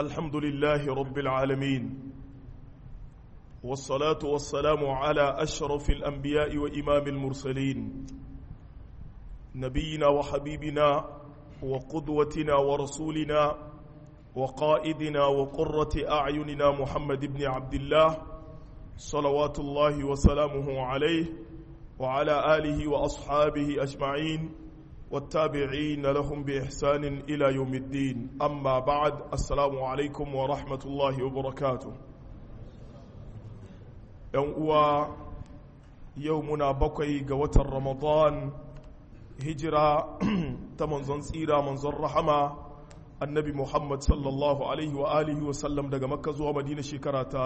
الحمد لله رب العالمين والصلاة والسلام على أشرف الأنبياء وإمام المرسلين نبينا وحبيبنا وقدوتنا ورسولنا وقائدنا وقرة أعيننا محمد بن عبد الله صلوات الله وسلامه عليه وعلى آله وأصحابه أجمعين والتابعين لهم بإحسان إلى يوم الدين أما بعد السلام عليكم ورحمة الله وبركاته يوم يومنا بقي قوة رمضان هجرة تمنزن سيرة منزن رحمة النبي محمد صلى الله عليه وآله وسلم daga makka zuwa madina shekara ta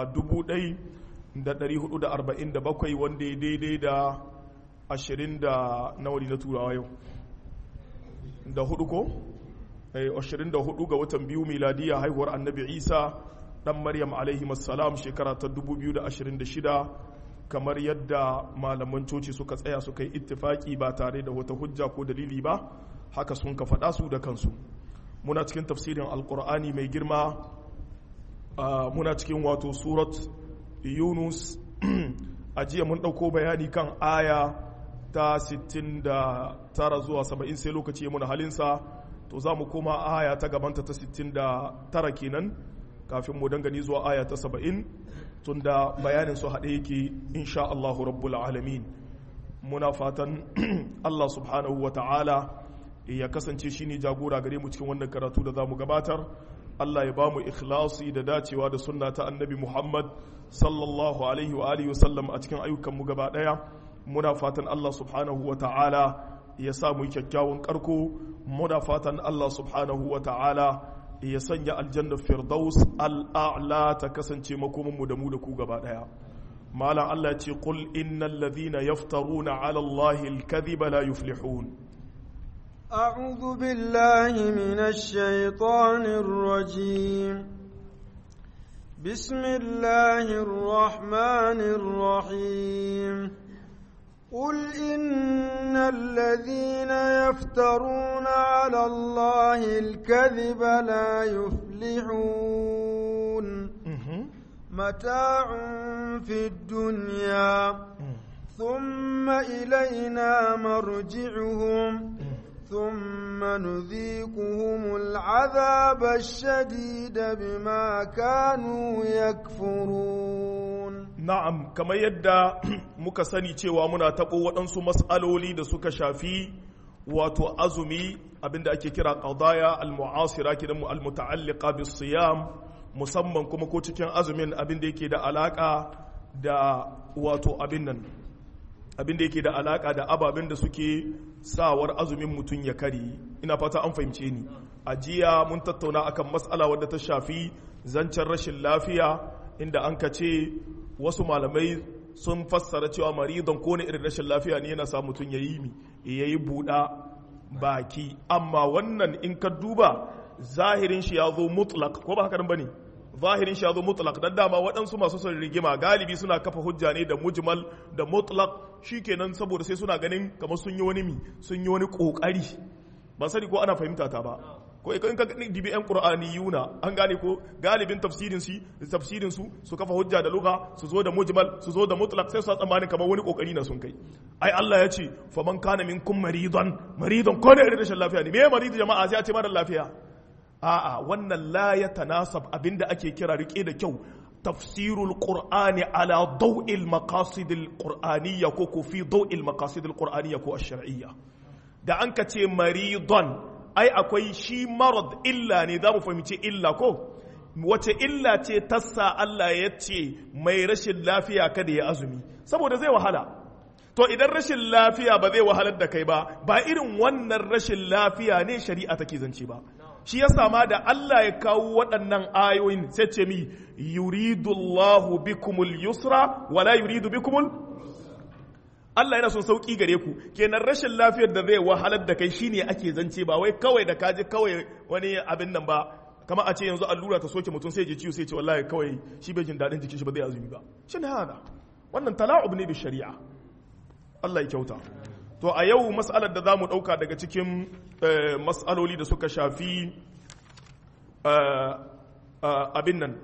1447 wanda ya daidai da 20 da nawari na turawa yau da hudu ko? ashirin da hudu ga watan biyu miladiya haihuwar annabi isa dan maryam alaihi salam shekara ta 2026 kamar yadda malaman coci suka tsaya suka yi ittifaki ba tare da wata hujja ko dalili ba haka sun ka faɗa su da kansu muna cikin tafsirin alkur'ani mai girma muna cikin wato surat yunus a jiya mun ɗauko bayani kan aya ta 69 zuwa 70 sai lokaci ya muna halinsa to za mu koma aya ta gabanta ta 69 kenan kafin mu dangane zuwa aya ta 70 tun da bayanin su haɗe yake insha Allahu rabbul alamin muna fatan Allah subhanahu wa ta'ala ya kasance shi ne jagora gare mu cikin wannan karatu da za mu gabatar Allah ya ba mu ikhlasi da dacewa da sunna ta annabi Muhammad sallallahu alaihi wa alihi wasallam a cikin ayyukanmu gaba ɗaya muna fatan Allah subhanahu wa ta'ala ya sa mu kyakkyawan karko muna fatan Allah subhanahu wa ta'ala ya sanya aljanna firdaus al'a'la ta kasance makomanmu da mu da ku gaba daya malam Allah ce qul innal ladhina yaftaruna 'ala Allahi al-kadhiba la yuflihun أعوذ بالله من الشيطان الرجيم بسم الله الرحمن الرحيم قل إن الذين يفترون على الله الكذب لا يفلحون متاع في الدنيا ثم إلينا مرجعهم ثم نذيقهم العذاب الشديد بما كانوا يكفرون na'am kamar yadda muka sani cewa muna taɓo waɗansu matsaloli da suka shafi wato azumi abinda ake kira qadaya al-mu'asira kidan al-muta'alliqa bis-siyam musamman kuma ko cikin azumin abinda yake da alaka da wato abin nan abinda yake da alaka da ababen da suke sawar azumin mutum ya kari ina fata an fahimce ni a jiya mun tattauna akan matsala wadda ta shafi zancen rashin lafiya inda an ka ce wasu malamai sun fassara cewa maridon ko ne irin rashin lafiya ne yana sa mutum ya yi mi ya yi buɗa baki amma wannan in ka duba zahirin shi ya zo mutlak ko ba haka ba ne zahirin shi ya zo mutlak don dama waɗansu masu son rigima galibi suna kafa hujja ne da mujmal da mutlak kenan saboda sai suna ganin kamar sun yi wani mi sun yi wani ƙoƙari ban sani ko ana fahimta ta ba ko in ka dibi yan qur'aniyuna an gane ko galibin tafsirin su tafsirin su su kafa hujja da lugha su zo da mujmal su zo da mutlaq sai su tsammanin kamar wani kokari na sun kai ai Allah ya ce fa man kana minkum maridan maridan ko ne irin rashin lafiya ne me maridu jama'a sai a ce mara lafiya a'a wannan la ya tanasab abinda ake kira rike da kyau tafsirul qur'ani ala daw'il maqasidil qur'aniyya ko ko fi daw'il maqasidil qur'aniyya ko ash-shar'iyya da an ka ce maridon ai akwai shi marad illa ne za mu fahimci illa ko wace illa ce tassa Allah ya ce mai rashin lafiya kada ya azumi saboda zai wahala to idan rashin lafiya ba zai wahalar da kai ba ba irin wannan rashin lafiya ne shari'a take zance ba shi ya sama da Allah ya kawo waɗannan ayoyin sai ce mi yuridullahu bikumul yusra wala yuridu bikumul Allah yana son sauki gare ku kenan rashin lafiyar da zai wahalar da kai shine ake zance ba wai kawai da kaji kawai wani abin nan ba kama a ce yanzu allura ta soke mutum sai je ciwo sai ce wallahi kawai shi bai jin daɗin jikin shi ba zai azumi ba shin hada wannan tala'ub ne bi shari'a Allah ya kyauta to a yau mas'alar da zamu ɗauka daga cikin mas'aloli da suka shafi abin nan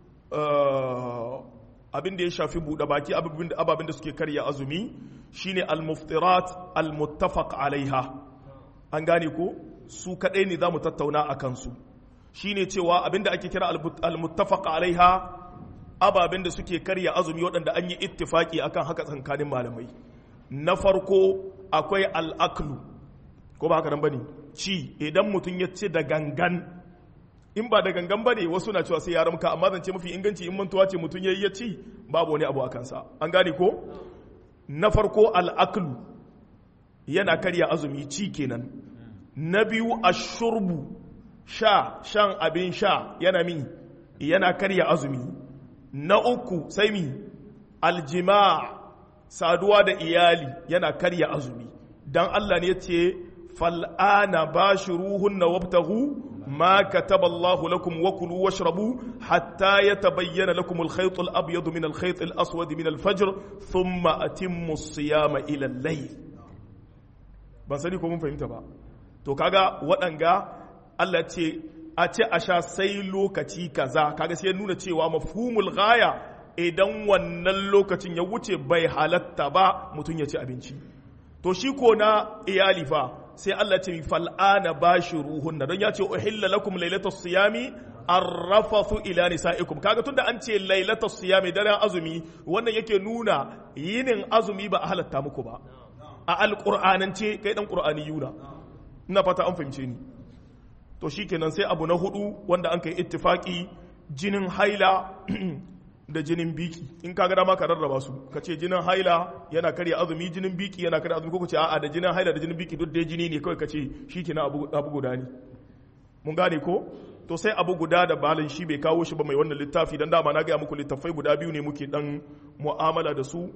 abin da ya shafi buɗe baki ababen da suke karya azumi shine al-muftirat al-muttafaq alaiha an gane ko su kadai ne zamu tattauna a kansu shine cewa abin da ake kira al-muttafaq alaiha ababen da suke karya azumi waɗanda an yi ittifaki akan haka tsakanin malamai na farko akwai al-aklu ko ba haka nan bane ci idan mutum ya ce da gangan in ba da gangan bane wasu na cewa sai ya ramka amma zance mafi inganci in mantuwa ce mutum yayi ya ci babu wani abu a kansa an gane ko na farko al'aklu yana karya azumi ci kenan na biyu ashurbu sha shan abin sha yana mi yana karya azumi na uku sai mi aljima saduwa da iyali yana karya azumi dan Allah ne ya ce fal'ana bashiruhunna wabtaghu ما كتب الله لكم وكلوا واشربوا حتى يتبين لكم الخيط الأبيض من الخيط الأسود من الفجر ثم أتموا الصيام إلى الليل ban sani ko mun fahimta ba to kaga waɗanga Allah ce a ce a sha sai lokaci kaza kaga sai ya nuna cewa mafhumul ghaya idan wannan lokacin ya wuce bai halatta ba mutum ya ci abinci to shi ko na iyali fa sai Allah ce fal'ana bashiruhunna don ya ce uhilla lakum lailatus siyami arrafathu ila nisaikum kaga tunda an ce lailatus siyami daren azumi wannan yake nuna yinin azumi ba a halatta muku ba a alqur'anance kai dan qur'ani yuna ina fata an fahimce ni to shikenan sai abu na hudu wanda an kai ittifaki jinin haila da jinin biki in ka gada ka rarraba su ka ce jinin haila yana karya azumi jinin biki yana karya azumi ko ka ce a'a da jinin haila da jinin biki duk dai jini ne kawai ka ce shi ke na abu guda ne mun gane ko to sai abu guda da balin shi bai kawo shi ba mai wannan littafi dan dama na gaya muku littafai guda biyu ne muke dan mu'amala da su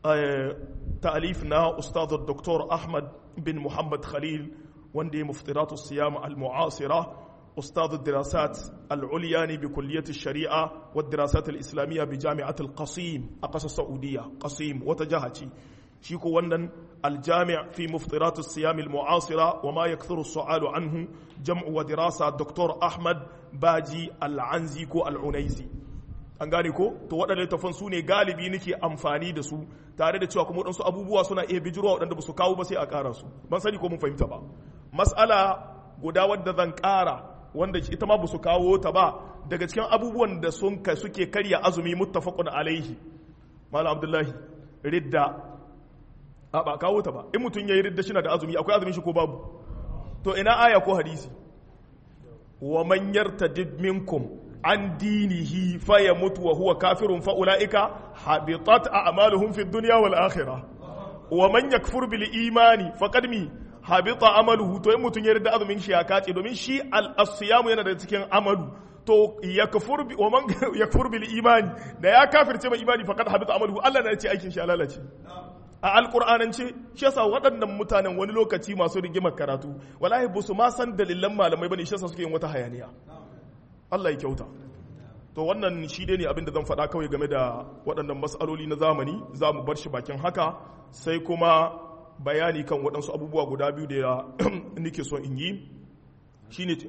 ta'alif na ustaz dr ahmad bin muhammad khalil wanda ya muftiratu siyam al-mu'asira أستاذ الدراسات العليا بكلية الشريعة والدراسات الإسلامية بجامعة القصيم أقصى السعودية قصيم وتجاهتي شيكو ونن الجامع في مفطرات الصيام المعاصرة وما يكثر السؤال عنه جمع ودراسة الدكتور أحمد باجي العنزيكو العنيزي an gane ko to waɗanda littafan su ne galibi nake amfani da su tare da cewa kuma waɗansu abubuwa suna iya bijirwa waɗanda ba su kawo ba sai a ƙara su ban sani ko mun fahimta ba mas'ala guda wadda zan ƙara wanda ita ma su kawo ta ba daga cikin abubuwan da sun ka suke karya azumi muttafaqun alaihi malam abdullahi ridda a ba kawo ta ba in mutum yayi ridda shi na da azumi akwai azumin shi ko babu to ina aya ko hadisi wa man yartadid minkum an dinihi fa yamut wa huwa kafirun fa ulaika habitat a'maluhum fid dunya wal akhirah wa man yakfur bil imani faqad mi habita amaluhu to in mutum ya yarda azumin shi ya kace domin shi al-siyamu yana da cikin amalu to yakfur bi wa man yakfur bil imani da ya kafirce mai imani faqad habita amaluhu Allah na ce aikin shi lalace a alqur'anance shi yasa waɗannan mutanen wani lokaci masu rigimar karatu wallahi ba su ma san dalilan malamai bane shi yasa suke yin wata hayaniya Allah ya kyauta to wannan shi dai ne abin da zan faɗa kawai game da waɗannan mas'aloli na zamani za mu bar shi bakin haka sai kuma bayani kan waɗansu abubuwa guda biyu da nike son in yi shi ne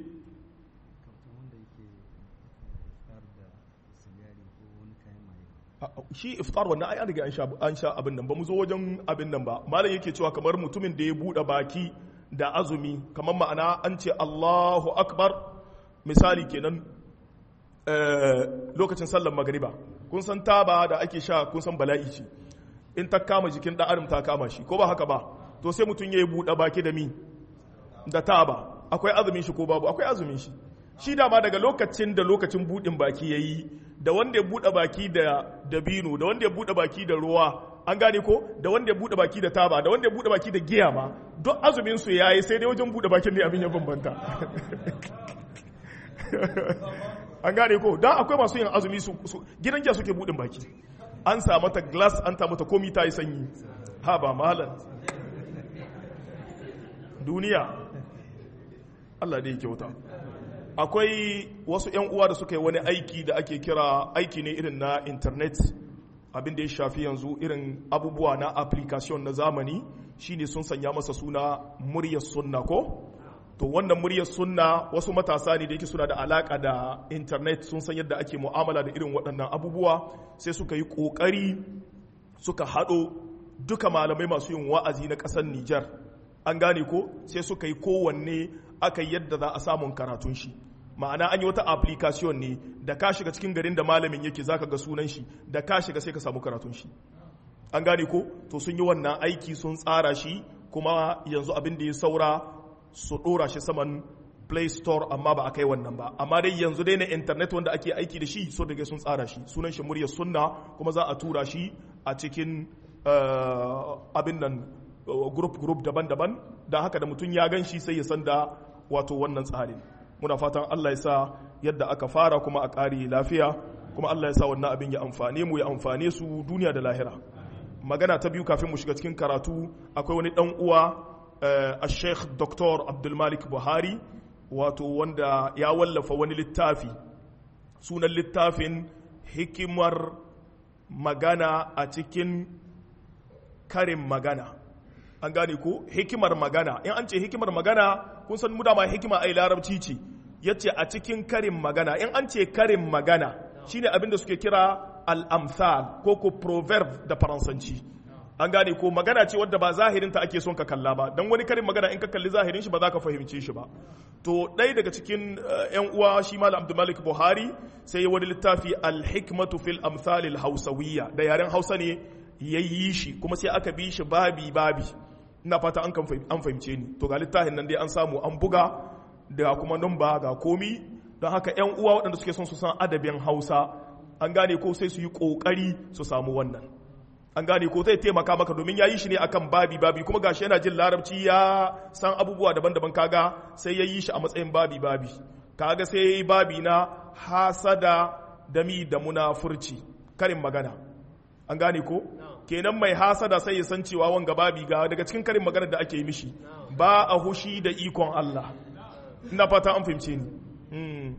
shi iftar wannan ai an riga an sha abin nan ba mu zo wajen abin nan ba malam yake cewa kamar mutumin da ya buɗe baki da azumi kamar ma'ana an ce Allahu akbar misali kenan lokacin sallar magariba kun san taba da ake sha kun san bala'i ce in ta kama jikin ɗan adam ta kama shi ko ba haka ba to sai mutum ya yi buɗe baki da mi da taba akwai azumin shi ko babu akwai azumin shi shi dama daga lokacin da lokacin buɗin baki ya yi da wanda ya buɗe baki da dabino da wanda ya buɗe baki da ruwa an gane ko da wanda ya buɗe baki da taba da wanda ya buɗe baki da giya ma duk azumin su yayi sai dai wajen buɗe bakin ne abin ya bambanta an gane ko dan akwai masu yin azumi su gidan giya suke buɗin baki an sa mata glass an ta mata komi ta yi sanyi ha ba malam duniya Allah da ya kyauta akwai wasu 'yan uwa da suka yi wani aiki da ake kira aiki ne irin na internet abin da ya shafi yanzu irin abubuwa na application na zamani shine sun sanya masa suna muryar sunna ko to wannan muryar sunna wasu matasa ne da yake suna da alaka da internet sun san yadda ake mu'amala da irin waɗannan abubuwa sai suka yi ƙoƙari suka haɗo duka malamai masu yin wa'azi na ƙasar Nijar an gane ko sai suka yi kowanne aka yadda za a samun karatun shi ma'ana an yi wata application ne da ka shiga cikin garin da malamin yake zaka ga sunan shi da ka shiga sai ka samu karatun shi an gane ko to sun yi wannan aiki sun tsara shi kuma yanzu abin da ya saura su dora shi saman play store amma ba a kai wannan ba amma dai yanzu dai na internet wanda ake aiki da shi so daga sun tsara shi sunan shi muryar sunna kuma za a tura shi a cikin abin nan group group daban-daban don haka da mutum ya gan shi sai ya san da wato wannan tsarin muna fatan Allah ya sa yadda aka fara kuma a ƙari lafiya kuma Allah ya sa wannan abin ya amfane mu ya amfane su duniya da lahira magana ta biyu kafin mu shiga cikin karatu akwai wani dan uwa a sheikh dr abdulmalik buhari wato wanda ya wallafa wani littafi sunan littafin hikimar magana a cikin karin magana an gane ko hikimar magana in an ce hikimar magana kun san mu dama hikima ai larabci ce yace a cikin karin magana in an ce karin magana shine abin da suke kira al-amsal ko ko proverb da faransanci an gane ko magana ce wadda ba zahirin ta ake son ka kalla ba dan wani karin magana in ka kalli zahirin shi ba za ka fahimce shi ba to ɗaya daga cikin yan uwa shi malam abdulmalik buhari sai wani littafi al-hikmatu fil amsalil hausawiyya da yaren hausa ne ya yi shi kuma sai aka bi shi babi babi ina fata an fahimce ni to ga littafin nan dai an samu an buga da kuma numba ga komi don haka yan uwa waɗanda suke son su san adabin hausa an gane ko sai su yi ƙoƙari su samu wannan an gane ko zai taimaka maka domin ya yi shi ne akan babi babi kuma gashi yana jin larabci ya san abubuwa daban-daban kaga sai ya yi shi a matsayin babi babi kaga sai ya yi babi na hasada dami da munafurci karin magana an gane ko kenan mai hasada sai ya san cewa wanga babi ga daga cikin karin magana da ake yi mishi ba a hushi da ikon Allah ina fata an fahimce ni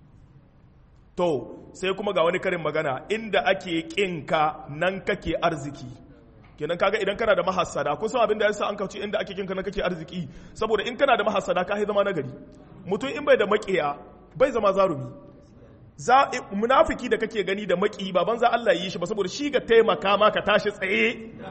to sai kuma ga wani karin magana inda ake kinka nan kake arziki kenan kaga idan kana da mahassada kun san abin da yasa an kauce inda ake kinka nan kake arziki saboda in kana da mahassada ka zama nagari mutum in bai da makiya bai zama zarumi za munafiki da kake gani da maki ba banza Allah yi shi ba saboda shi ga taimaka ma ka tashi tsaye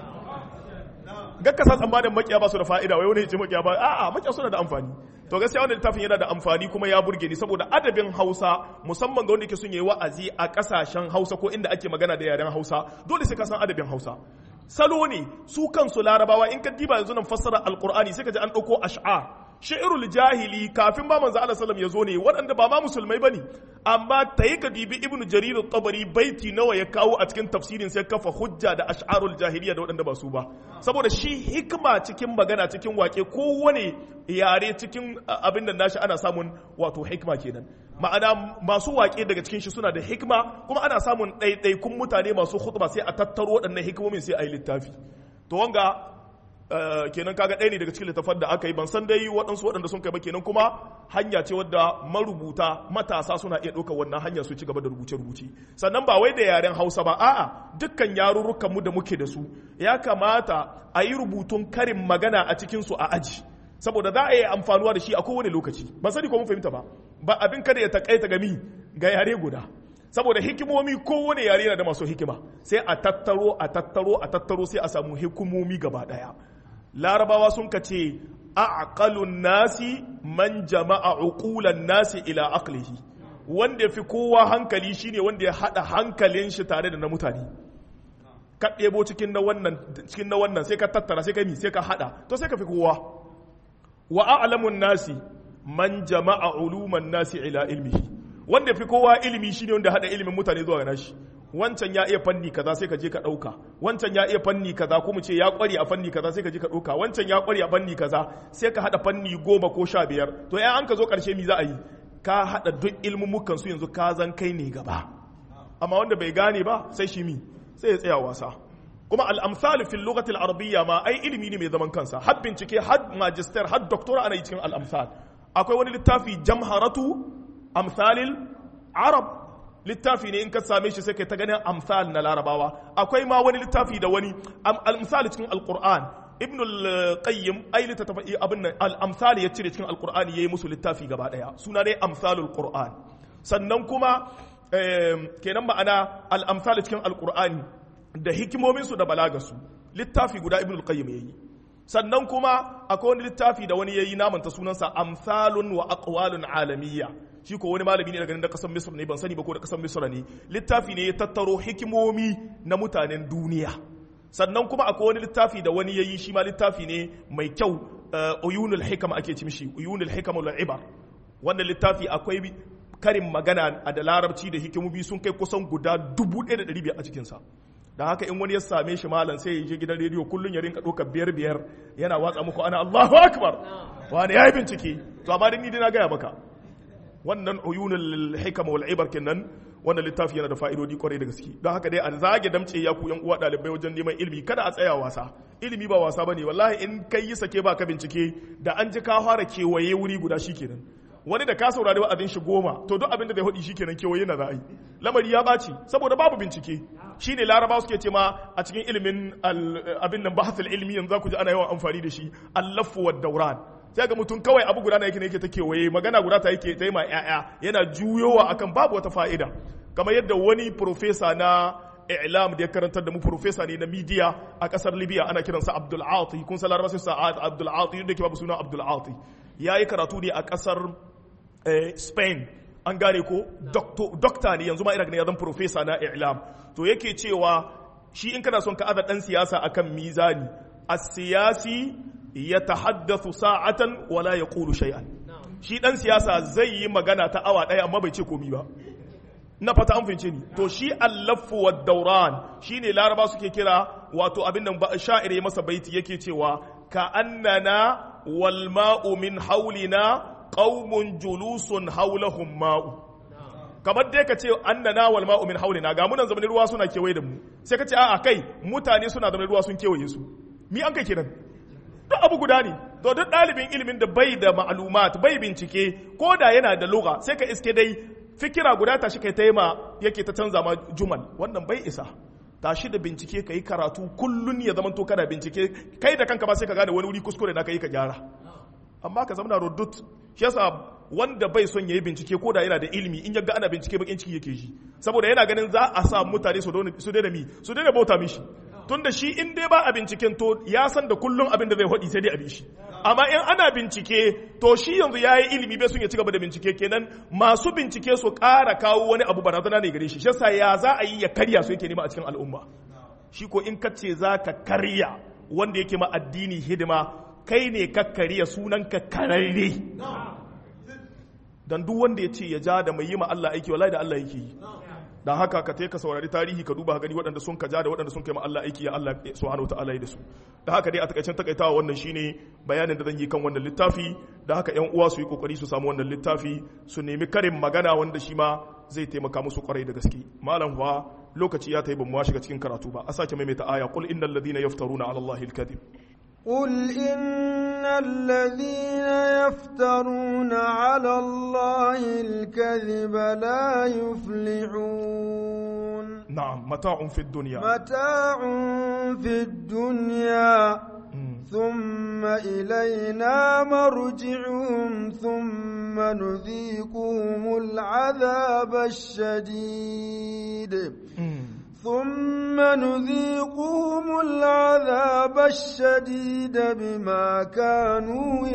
gakka sa tsammanin makiya ba su da fa'ida wai wani ya ce makiya ba a'a makiya suna da amfani to gaskiya wannan littafin yana da amfani kuma ya burge ni saboda adabin Hausa musamman ga wanda yake son yayi wa'azi a kasashen Hausa ko inda ake magana da yaren Hausa dole sai ka san adabin Hausa salo ne su kansu larabawa in ka diba yanzu nan fassara alqur'ani sai ka ji an dauko ash'ar shi'irul jahili kafin ba manzo Allah sallam ya zo ne waɗanda ba ma musulmai bane amma tayi ka dibi ibnu jarir at-tabari baiti nawa ya kawo a cikin tafsirin sai kafa hujja da ash'arul jahiliya da waɗanda ba su ba saboda shi hikima cikin magana cikin wake kowane yare cikin abin da nashi ana samun wato hikima kenan ma'ana masu wake daga cikin shi suna da hikima kuma ana samun ɗaiɗaikun mutane masu khutba sai a tattaro waɗannan hikimomin sai a yi littafi to wanga kenan kaga ɗaya ne daga cikin littafan da aka yi ban san dai waɗansu waɗanda sun kai ba kenan kuma hanya ce wadda marubuta matasa suna iya ɗaukar wannan hanya su ci gaba da rubuce-rubuce sannan ba wai da yaren hausa ba a'a dukkan yarurrukan mu da muke da su ya kamata a yi rubutun karin magana a cikin su a aji saboda za a yi amfanuwa da shi a kowane lokaci ban sani ko mun fahimta ba ba abin kada ya takaita gami ga yare guda saboda hikimomi kowane yare yana da masu hikima sai a tattaro a tattaro a tattaro sai a samu hikimomi gaba daya larabawa sun ka ce aqalun nasi man jama'a uqulan nasi ila aqlihi wanda fi kowa hankali shine wanda ya hada hankalin shi tare da na mutane ka ɗebo cikin na wannan cikin na wannan sai ka tattara sai ka mi sai ka hada to sai ka fi kowa wa a'lamun nasi man jama'a uluman nasi ila ilmihi wanda fi kowa ilimi shine wanda hada ilimin mutane zuwa ga nashi wancan ya iya fanni kaza sai ka je ka dauka wancan ya iya fanni kaza ko mu ce ya kware a fanni kaza sai ka je ka dauka wancan ya kware a fanni kaza sai ka hada fanni goma ko sha biyar to ya an ka zo karshe mi za a yi ka hada duk ilmumukan su yanzu ka zan kai ne gaba amma wanda bai gane ba sai shi mi sai ya tsaya wasa kuma al-amsal fil lughati al-arabiyya ma ai ilimi ne mai zaman kansa har bincike har magister har doctora ana yi cikin al-amsal akwai wani littafi jamharatu amsalil arab littafi ne in ka same shi sai kai ta ganin amsal na larabawa akwai ma wani littafi da wani al-misali cikin alquran ibn al-qayyim ai littafi abin nan al-amsal ya cire cikin al-qur'ani yayi musu littafi gaba daya suna dai amsalul qur'an sannan kuma kenan ma'ana al-amsal cikin al-qur'ani da hikimomin su da balagarsu littafi guda ibn al-qayyim yayi sannan kuma akwai wani littafi da wani yayi namanta sunansa amsalun wa aqwalun alamiyya shi ko wani malami ne daga nan da kasar Misr ne ban sani ba ko da kasar Misr ne littafi ne ya tattaro hikimomi na mutanen duniya sannan kuma akwai wani littafi da wani yayi shi ma littafi ne mai kyau uyunul hikam ake ci mishi uyunul hikam wal ibar wannan littafi akwai karin magana a da larabci da hikimomi sun kai kusan guda 1500 a cikin sa da haka in wani ya same shi malam sai ya je gidan rediyo kullun ya rinka ɗaukar biyar biyar yana watsa muku ana Allahu akbar wani ya yi bincike to amma ni dai na gaya maka wannan uyunul hikama wal ibar kenan wannan littafi yana da fa'idodi kwarai da gaske don haka dai a zage damce ya ku yan uwa dalibai wajen neman ilimi kada a tsaya wasa ilimi ba wasa bane wallahi in kai yi sake ba ka bincike da an ji ka fara kewaye wuri guda shikenan wani da ka saurari wa'azin shi goma to duk abin da zai hudi shikenan kewaye na ra'ayi lamari ya baci saboda babu bincike shine laraba suke ce ma a cikin ilimin abin nan bahasul ilmi yanzu za ku ji ana yawan amfani da shi allafu wa dauran sai ga mutum kawai abu guda na yake ne yake ta kewaye magana guda ta yake ta yi ma ya'ya yana juyowa akan babu wata fa'ida kamar yadda wani profesa na i'lam da ya karantar da mu profesa ne na media a kasar libya ana kiransa abdul ati kun san larabawa sai abdul ati yadda ke babu suna abdul ati yayi karatu ne a kasar spain an gane ko dokta ne yanzu ma ina ganin ya zama profesa na i'lam to yake cewa shi in kana son ka aza dan siyasa akan mizani as-siyasi yatahaddathu sa'atan wala yaqulu shay'an shi dan siyasa zai yi magana ta awa daya amma bai ce komi ba na fata an fince ni to shi allafu wa dauran shine laraba suke kira wato abin nan sha'ir ya masa baiti yake cewa ka annana wal ma'u min haulina qaumun julusun haulahum ma'u kamar dai ka ce annana wal ma'u min haulina ga munan zamanin ruwa suna kewaye da mu sai ka ce a'a kai mutane suna zamanin ruwa sun kewaye su mi an kai kiran duk abu guda ne to duk ɗalibin ilimin da bai da ma'lumat bai bincike ko da yana da lugha sai ka iske dai fikira guda ta shi kai ta ma yake ta canza ma jumal wannan bai isa tashi da bincike ka yi karatu kullun ya zama to kana bincike kai da kanka ba sai ka gane wani wuri kuskure da ka yi ka gyara amma ka zama na rodut shi yasa wanda bai son yayi bincike ko da yana da ilimi in ya ga ana bincike bakin ciki yake shi saboda yana ganin za a sa mutane su daina mi su daina bauta mishi tun da shi in dai ba a binciken to ya san da kullum abin da zai faɗi sai dai a bi shi amma in ana bincike to shi yanzu ya yi ilimi bai sun ya ci gaba da bincike kenan masu bincike su ƙara kawo wani abu barazana ne gare shi shi yasa ya za a yi ya karya su yake nema a cikin al'umma shi ko in ka ce za ka karya wanda yake ma addini hidima kai ne ka karya sunan ka kararre dan duk wanda ya ce ya ja da mai yi ma Allah aiki wallahi da Allah yake yi dan haka ka ka saurari tarihi ka duba gani waɗanda sun kaja da waɗanda sun kai ma Allah aiki ya Allah subhanahu wataala yi da su da haka dai a takaicen takaitawa wannan shine bayanin da zan yi kan wannan littafi da haka ƴan uwa su yi kokari su samu wannan littafi su nemi karin magana wanda shi ma zai taimaka musu kwarai da gaske malam kuwa lokaci ya tayi ban mu shiga cikin karatu ba a sake maimaita aya qul innal ladina yaftaruna ala allahi alkadhib قل إن الذين يفترون على الله الكذب لا يفلحون نعم متاع في الدنيا متاع في الدنيا ثم إلينا مرجعهم ثم نذيقهم العذاب الشديد ثم نذيقهم العذاب الشديد بما كانوا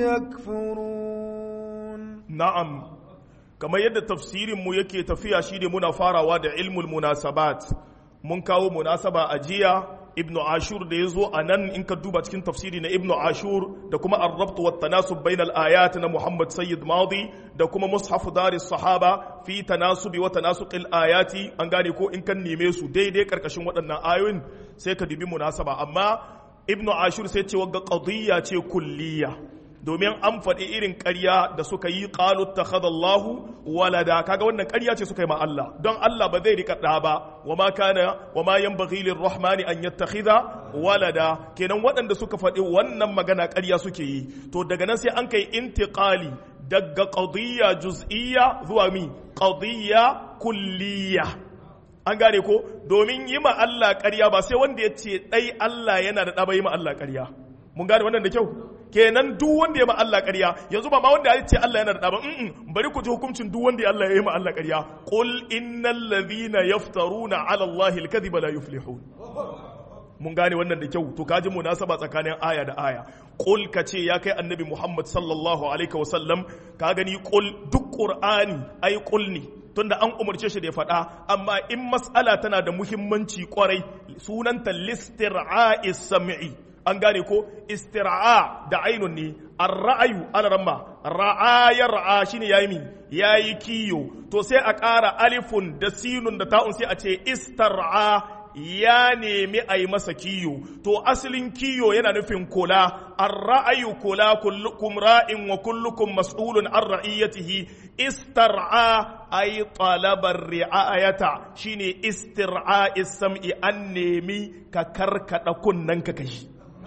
يكفرون نعم كما يد تفسير مو yake tafiya shine muna farawa da ilmul munasabat mun kawo munasaba ajiya ibnu ashur da yazo anan in ka duba cikin tafsiri na ibnu ashur da kuma ar-rabt wa tanasub bainal ayat na muhammad sayyid madi da kuma mushaf dar sahaba fi tanasubi wa tanasuqil ayati an gane ko in kan neme su daidai karkashin waɗannan ayoyin sai ka dubi munasaba amma ibnu ashur sai ce wagga qadiyya ce kulliya domin an faɗi irin ƙarya da suka yi ƙalu ta Allahu walada kaga wannan ƙarya ce suka yi ma Allah don Allah ba zai rika ɗa ba wa ma kana wa ma yanbaghi rahmani an yattakhidha walada kenan waɗanda suka faɗi wannan magana ƙarya suke yi to daga nan sai an kai intiqali daga qadiyya juz'iyya zuwa mi qadiyya kulliyya an gane ko domin yi ma Allah ƙarya ba sai wanda ya ce ɗai Allah yana da ɗa ba yi ma Allah ƙarya mun gane wannan da kyau kenan duk wanda ya ma Allah ƙarya yanzu ba ma wanda ya ce Allah yana da ba mm bari ku ji hukuncin duk wanda Allah ya yi ma Allah ƙarya qul innal ladhina yaftaruna ala Allah al-kadhiba la yuflihun mun gane wannan da kyau to kaji munasaba tsakanin aya da aya qul ka ce ya kai annabi Muhammad sallallahu alaihi wa sallam ka gani qul duk qur'ani ai qul ne tunda an umarce shi da ya faɗa amma in mas'ala tana da muhimmanci kwarai sunanta listir'a'is sam'i an gane ko istira'a da ainun ne ar-ra'ayu ana ramma ra'a ya ra'a shine yayi mi yayi kiyo to sai a ƙara alifun da sinun da ta'un sai a ce istar'a ya nemi a yi masa kiyo to asalin kiyo yana nufin kula an ra'ayu kula kullukum ra'in wa kullukum mas'ulun an ra'iyatihi istar'a ay talabar ri'ayata shine istir'a sam'i an nemi ka karkada kunnan ka kashi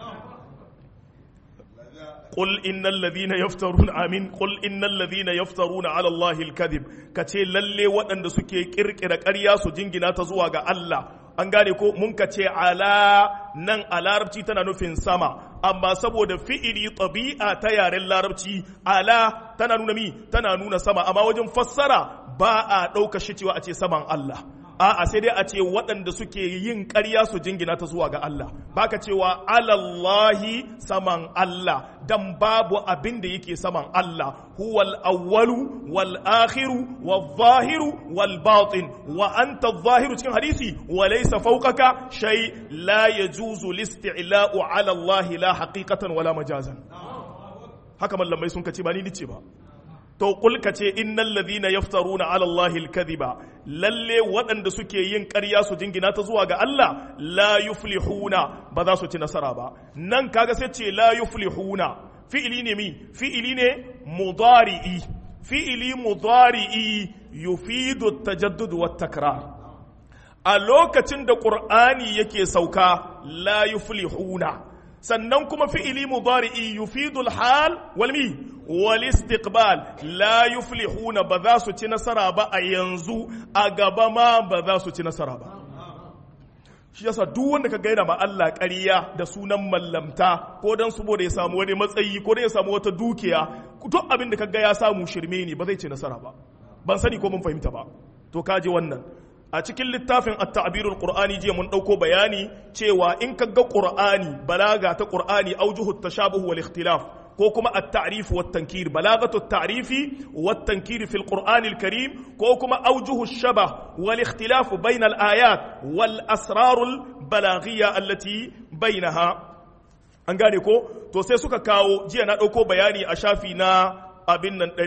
قل إن الذين يفترون آمين قل إن الذين يفترون على الله الكذب كتي للي وأن سكي كركر كريا سجنجنا تزوغ الله an gane ko mun ka ce ala nan a larabci tana nufin sama amma saboda fi'ili ɗabi'a ta yaren larabci ala tana nuna mi tana nuna sama amma wajen fassara ba a ɗauka shi cewa a ce saman Allah a'a sai dai a ce waɗanda suke yin ƙarya su jingina ta zuwa ga Allah baka cewa alallahi saman Allah dan babu abin da yake saman Allah huwal awwalu wal akhiru wal zahiru wal batin wa anta zahiru cikin hadisi wa laysa fawqaka shay la yajuzu listi'la'u ala Allah la haqiqatan wala majazan haka mallamai sun kace ba ni nice ba to kulka ce innal ladhina yaftaruna ala allahi alkadhiba lalle waɗanda suke yin ƙarya su jingina ta zuwa ga Allah la yuflihuna ba za su ci nasara ba nan kaga sai ce la yuflihuna fi'ili ne mi fi'ili ne mudari'i fi'ili mudari'i yufidu tajaddud wa takrar a lokacin da qur'ani yake sauka la yuflihuna sannan kuma fi'ili mudari'i yufidu al-hal wal mi wal istiqbal la yuflihuna ba za su ci nasara ba a yanzu a gaba ma ba za su ci nasara ba shi yasa duk wanda ka gaida ma Allah ƙarya da sunan mallamta ko dan saboda ya samu wani matsayi ko dan ya samu wata dukiya duk abin da kaga ya samu shirme ne ba zai ci nasara ba ban sani ko mun fahimta ba to kaji wannan a cikin littafin at-ta'birul qur'ani jiya mun dauko bayani cewa in kaga qur'ani balaga ta qur'ani aujuhu tashabuh wal ikhtilaf ko kuma at-ta'rif wat tankir balagatu at-ta'rifi wat tankir fi al-qur'an al-karim ko kuma aujuhu ash-shabah wal ikhtilaf bayna al-ayat wal asrar al-balaghiyya allati bainaha an gane ko to sai suka kawo jiya na dauko bayani a shafi na abin nan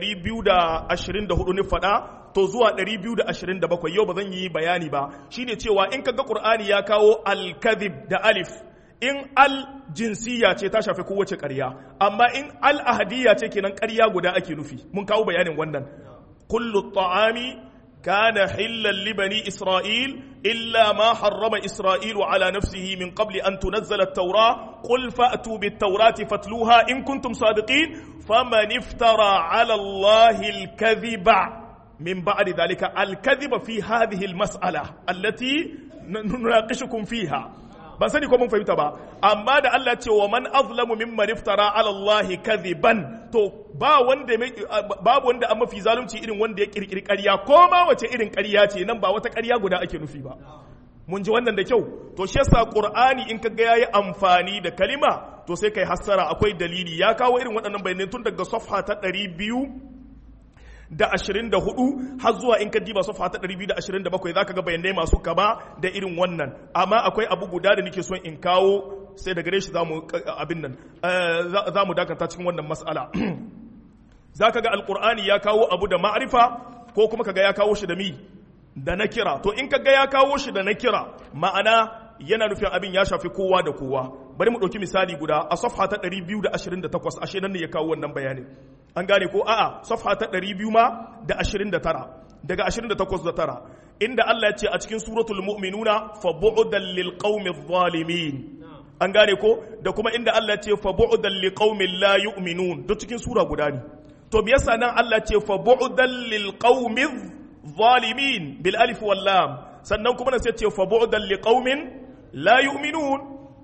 224 ne fada to zuwa 227 yau ba zan yi bayani ba shine cewa in kaga qur'ani ya kawo al-kadhib da alif in al jinsiya ce ta shafi kowace ƙarya amma in al ahadiyya ce kenan ƙarya guda ake nufi mun kawo bayanin wannan kullu ta'ami kana hillan li bani isra'il illa ma harrama isra'ilu ala nafsihi min qabli an tunazzala at-taura qul fa'tu bit-taurati fatluha in kuntum sadiqin faman iftara ala allahi al-kadhiba من بعد ذلك الكذب في هذه المسألة التي نناقشكم فيها ban sani ko mun fahimta ba amma da Allah ce wa man azlamu mimman iftara ala Allah kadhiban to ba wanda babu wanda an mafi zalunci irin wanda ya kirkiri ƙarya ko ma wace irin ƙarya ce nan ba wata ƙarya guda ake nufi ba mun ji wannan da kyau to shi yasa qur'ani in kaga yayi amfani da kalima to sai kai hassara akwai dalili ya kawo irin waɗannan bayanai tun daga safha ta 200 da ashirin da hudu har zuwa in ka diba safa ta ɗari biyu da ashirin da bakwai za ka ga bayanai masu kama da irin wannan amma akwai abu guda da nake son in kawo sai da gare shi za mu abin nan za mu dakata cikin wannan mas'ala za ka ga alkur'ani ya kawo abu da ma'arifa ko kuma ka ga ya kawo shi da mi da na kira to in ka ga ya kawo shi da na kira ma'ana yana nufin abin ya shafi kowa da kowa bari mu ɗauki misali guda a safha ta 228 ashe nan ne ya kawo wannan bayanin an gane ko a'a safha ta 200 ma da 29 daga 28 da tara inda Allah ya ce a cikin suratul mu'minuna fa bu'dan lil qaumi zalimin an gane ko da kuma inda Allah ya ce fa bu'dan lil qaumi la yu'minun duk cikin sura guda ne to me yasa nan Allah ya ce fa bu'dan lil qaumi zalimin bil alif wal lam sannan kuma sai ya ce fa bu'dan lil qaumin la yu'minun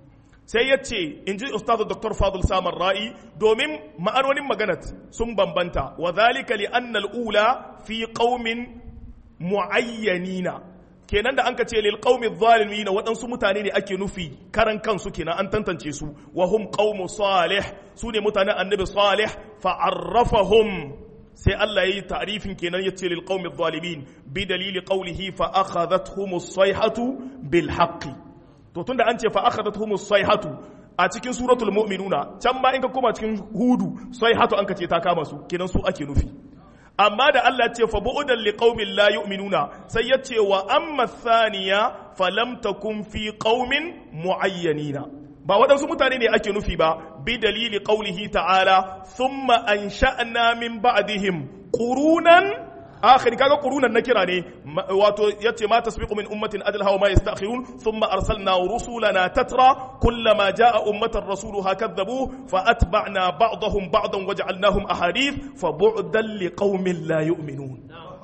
sai ya ce in ji ustazu dr fadul samar ra'i domin ma'anonin maganat sun bambanta wa zalika li anna ula fi qaumin muayyanina kenan da an ka ce lil qaumi zalimin waɗansu mutane ne ake nufi karan kansu kenan an tantance su wa hum qaumu salih su ne mutanen annabi salih fa arrafahum sai Allah yayi ta'rifin kenan yace lil qaumi zalimin bi dalili qawlihi fa akhadhatuhum as-sayhatu bil haqqi to tunda an ce fa akhadathum as-sayhatu a cikin suratul mu'minuna can ma in ka koma cikin hudu sayhatu an ka ce ta kama su kenan su ake nufi amma da Allah ce fa bu'udan liqaumin la yu'minuna sai ya ce wa amma thaniya falam takun fi qaumin muayyanina ba waɗansu mutane ne ake nufi ba bi dalili qaulihi ta'ala thumma ansha'na min ba'dihim qurunan akhiri kaga qurunan na kira ne wato yace ma tasbiqu min ummatin adlaha wa ma yastakhirun thumma arsalna rusulana tatra kullama jaa ummatan rasuluha kadzabu fa atba'na ba'dahum ba'dan waja'alnahum ahadith fa bu'dan liqaumin la yu'minun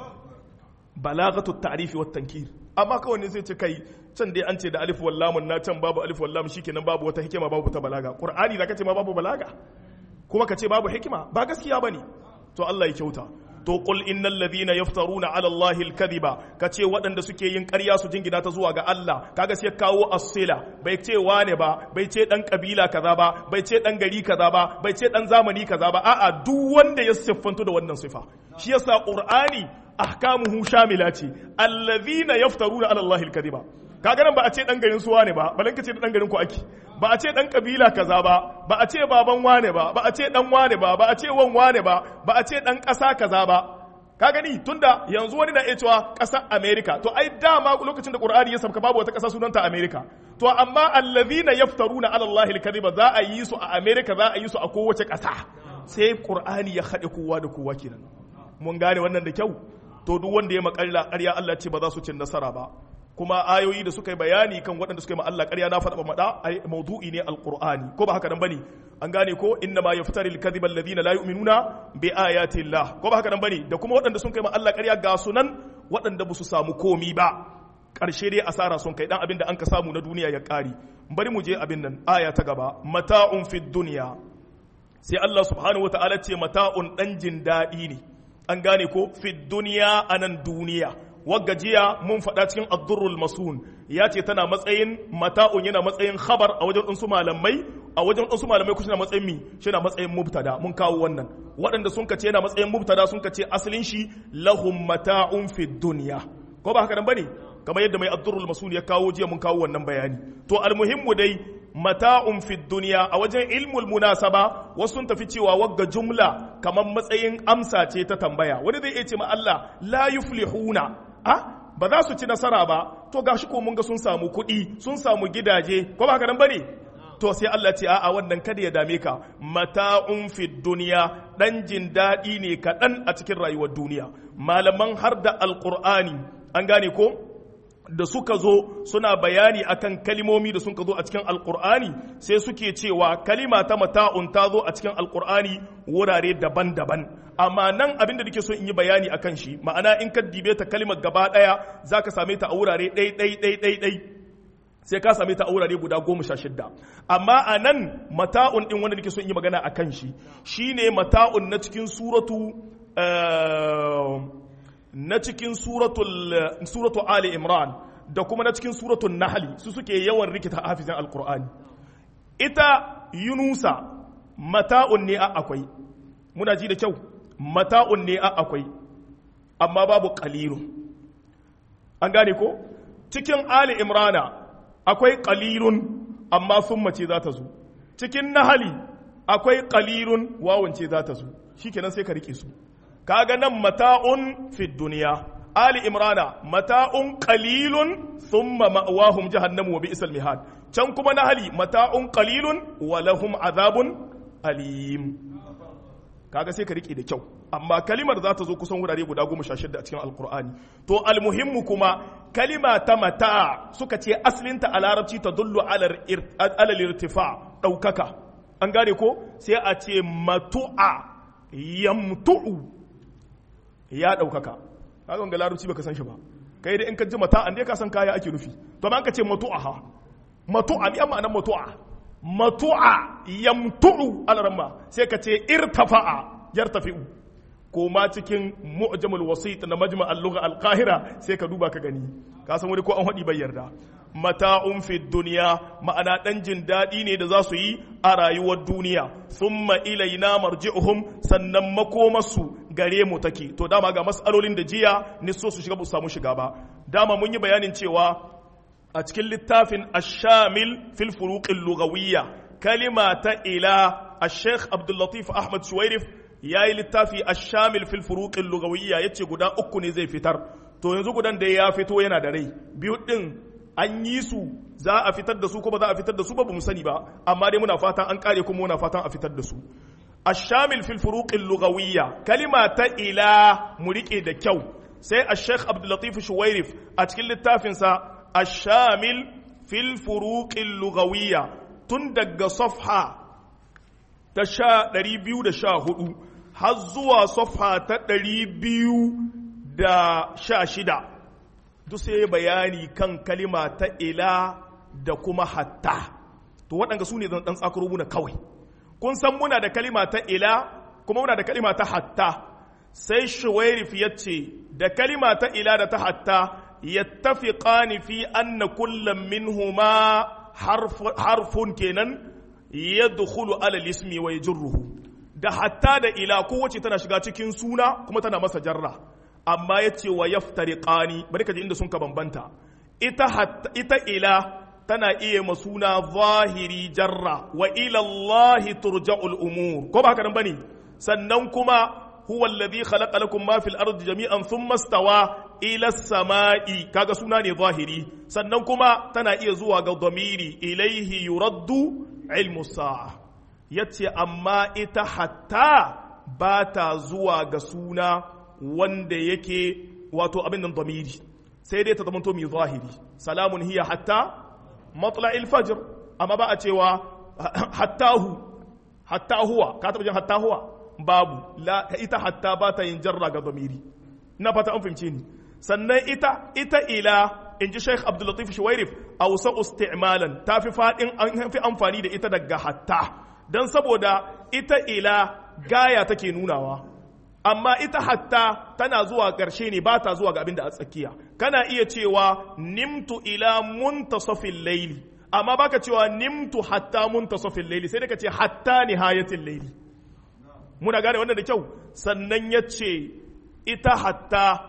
balagatu at-ta'rif wa at-tankir amma kawai ne zai ce kai can dai an ce da alif wal lam na can babu alif wal lam shikenan babu wata hikima babu ta balaga qur'ani zaka ce ma babu balaga kuma ka ce babu hikima ba gaskiya bane to Allah ya kyauta to qul innal ladhina yaftaruna ala allahi alkadhiba kace waɗanda suke yin ƙarya su jingina ta zuwa ga Allah kaga sai kawo asila bai ce wane ba bai ce dan kabila kaza ba bai ce dan gari kaza ba bai ce dan zamani kaza ba a'a duk wanda ya siffanto da wannan sifa shi yasa qur'ani ahkamuhu shamila ce alladhina yaftaruna ala allahi alkadhiba kaga nan ba a ce dan garin su wane ba balan ka ce dan garin ku ake ba a ce dan kabila kaza ba ba a ce baban wane ba ba a ce dan wane ba ba a ce wan wane ba ba a ce dan kasa kaza ba ka gani tunda yanzu wani na iya cewa ƙasar America to ai dama lokacin da Qur'ani ya sabka babu wata ƙasa sunanta America to amma allazina yaftaruna ala Allah al-kadhiba za a yi su a America za a yi su a kowace ƙasa sai Qur'ani ya haɗe kowa da kowa kenan mun gane wannan da kyau to duk wanda ya makalla ƙarya Allah ce ba za su cin nasara ba kuma ayoyi da suka yi bayani kan waɗanda suka yi Allah ƙarya na faɗa maɗa ai maudu'i ne alqur'ani ko ba haka nan bane an gane ko inna ma yaftari alkadhiba alladhina la yu'minuna bi ayati Allah ko ba haka nan bane da kuma waɗanda sun kai Allah ƙarya ga sunan waɗanda ba su samu komi ba ƙarshe dai asara sun kai dan abin da an ka samu na duniya ya ƙari bari mu je abin nan aya ta gaba mata'un fid dunya sai Allah subhanahu wataala ce mata'un dan jin daɗi ne an gane ko fid dunya anan duniya wagga jiya mun faɗa cikin addurrul masun ya ce tana matsayin mata'un yana matsayin khabar a wajen ɗansu malamai a wajen ɗansu malamai kusa na matsayin mi shi na matsayin mubtada mun kawo wannan waɗanda sun kace yana matsayin mubtada sun kace asalin shi lahum mata'un fi dunya ko ba haka nan bane kamar yadda mai addurrul masun ya kawo jiya mun kawo wannan bayani to almuhimmu dai mata'un fi dunya a wajen ilmul munasaba wasu sun tafi cewa wagga jumla kamar matsayin amsa ce ta tambaya wani zai iya ce ma Allah la yuflihuna a ba za su ci nasara ba to gashi ko mun ga sun samu kuɗi sun samu gidaje ko ba haka nan bane to sai Allah ce a'a wannan kada ya dame ka mata'un fi duniya dan jin daɗi ne kaɗan a cikin rayuwar duniya malaman har da alqur'ani an gane ko da suka zo suna bayani akan kalimomi da suka zo a cikin alkur'ani sai suke cewa kalima ta mata'un ta zo a cikin alkur'ani wurare daban-daban amma nan abin da nake so in yi bayani akan shi ma'ana in ka dibe ta kalimar gaba daya zaka same ta a wurare ɗai ɗai ɗai ɗai ɗai sai ka same ta a wurare guda goma sha shidda amma a nan mata'un ɗin wanda nake so in yi magana akan shi shine mata'un na cikin suratu na cikin suratu Ali Imran da kuma na cikin suratul Nahli su suke yawan rikita hafizan Alkur'ani ita Yunusa mata'un ne a akwai muna ji da kyau mata'un ne a akwai amma babu qalilun an gane ko cikin Ali Imrana akwai qalilun amma summa ce za ta zo cikin Nahli akwai qalilun wawance za ta zo shikenan sai ka rike su kaga nan mata'un fi duniya ali imrana mata'un qalilun thumma ma'wahum jahannamu wa bi'sal mihad can kuma na hali mata'un qalilun wa lahum azabun alim kaga sai ka rike da kyau amma kalimar za ta zo kusan wurare guda goma sha shida a cikin alkur'ani to almuhimmu kuma kalima ta mata suka ce asalinta a larabci ta dullu alal irtifa ɗaukaka an gane ko sai a ce matu'a yamtu'u ya ɗaukaka kaga ga larabci baka san shi ba kai da in ka ji mata an dai ka san kaya ake nufi to amma ka ce matu'a ha matu'a ni amma nan matu'a matu'a yamtu'u alarma sai ka ce irtafa'a yartafi'u ko ma cikin mu'jamul wasit na majma al-lugha al-qahira sai ka duba ka gani ka san wani ko an hadi bai yarda mata'un fi dunya ma'ana dan jin dadi ne da za su yi a rayuwar duniya thumma ilaina marji'uhum sannan makomarsu gare mu take to dama ga mas'alolin da jiya ni so su shiga ba su samu shiga ba dama mun yi bayanin cewa a cikin littafin ashamil fil furuqil lughawiyya kalima ta ila al-sheikh abdul latif ahmad shuwairif yayi littafi ashamil fil furuqil lughawiyya yace guda uku ne zai fitar to yanzu gudan da ya fito yana da rai biyu din an yi su za a fitar da su ko ba za a fitar da su ba mu sani ba amma dai muna fatan an kare kuma muna fatan a fitar da su الشامل في الفروق اللغوية كلمة إلى مريك da kyau sai الشيخ عبد اللطيف شويرف أتكلم التافنسا الشامل في الفروق اللغوية تندق صفحة تشا دريبيو دا شا هدو هزوا صفحة تدريبيو دا شا شدا duk sai bayani kan kalima ta ila da kuma hatta to waɗanda su ne zan ɗan tsakaro muna kawai kun san muna da kalima ta ila kuma muna da kalima ta hatta sai shuwairif ya ce da kalima ta ila da ta hatta yattafiqani fi anna kullum minhuma harfun kenan yadkhulu ala ismi wa yajruhu da hatta da ila kowace tana shiga cikin suna kuma tana masa jarra amma yace wa yaftariqani bari ka ji inda sun ka bambanta ita hatta ita ila tana iya masuna zahiri jarra wa ila Allah turja'ul umur ko ba haka nan bane sannan kuma huwa alladhi khalaqa lakum ma fil ardi jami'an thumma stawa ila samai kaga suna ne zahiri sannan kuma tana iya zuwa ga dhamiri ilaihi yuraddu ilmu sa'a yace amma ita hatta ba ta zuwa ga suna wanda yake wato abin nan dhamiri sai dai ta zamanto mai zahiri salamun hiya hatta matla'il fajr amma ba a cewa hattahu hatta huwa ka taba jin hatta huwa babu la ita hatta ba ta yin jarra ga zamiri na fata an fahimce ni sannan ita ita ila in ji Sheikh Abdul Latif Shuwairif awsa isti'malan ta fi fadin an fi amfani da ita daga hatta dan saboda ita ila gaya take nunawa amma ita hatta tana zuwa ƙarshe ne ba ta zuwa ga abin da a tsakiya kana iya cewa nimtu ila muntasafin laili amma baka cewa nimtu hatta muntasafin laili sai ka ce hatta nihayatin laili muna gane wannan da kyau sannan ya ce ita hatta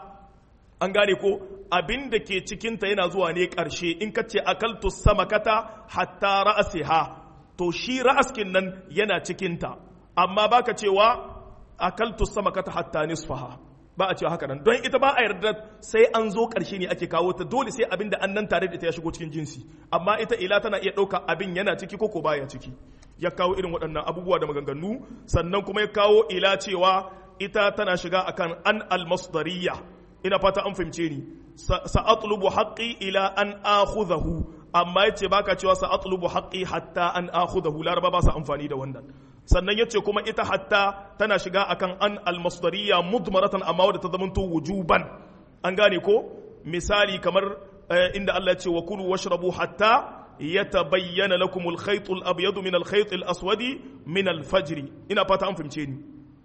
an gane ko abin da ke cikinta yana zuwa ne ƙarshe in ka ce akaltu samakata hatta ra'asiha to shi ra'askin nan yana cikinta amma baka cewa akaltu samakata hatta nisfaha ba a cewa haka nan don ita ba a yarda sai an zo ƙarshe ne ake kawo ta dole sai abin da an nan tare da ita ya shigo cikin jinsi amma ita ila tana iya ɗauka abin yana ciki ko ko baya ciki ya kawo irin waɗannan abubuwa da maganganu sannan kuma ya kawo ila cewa ita tana shiga akan an almasdariya ina fata an fahimce ni sa'atlubu haqqi ila an akhudahu amma yace baka cewa sa'atlubu haqqi hatta an akhudahu laraba ba su amfani da wannan sannan yace kuma ita hatta tana shiga akan an almasdariya mudmaratan amma wadda ta zamanto wujuban an gane ko misali kamar inda Allah ya ce wa kulu washrabu hatta yatabayyana lakum al-khayt al-abyad min al-khayt al-aswad min al-fajr ina fata an fahimce ni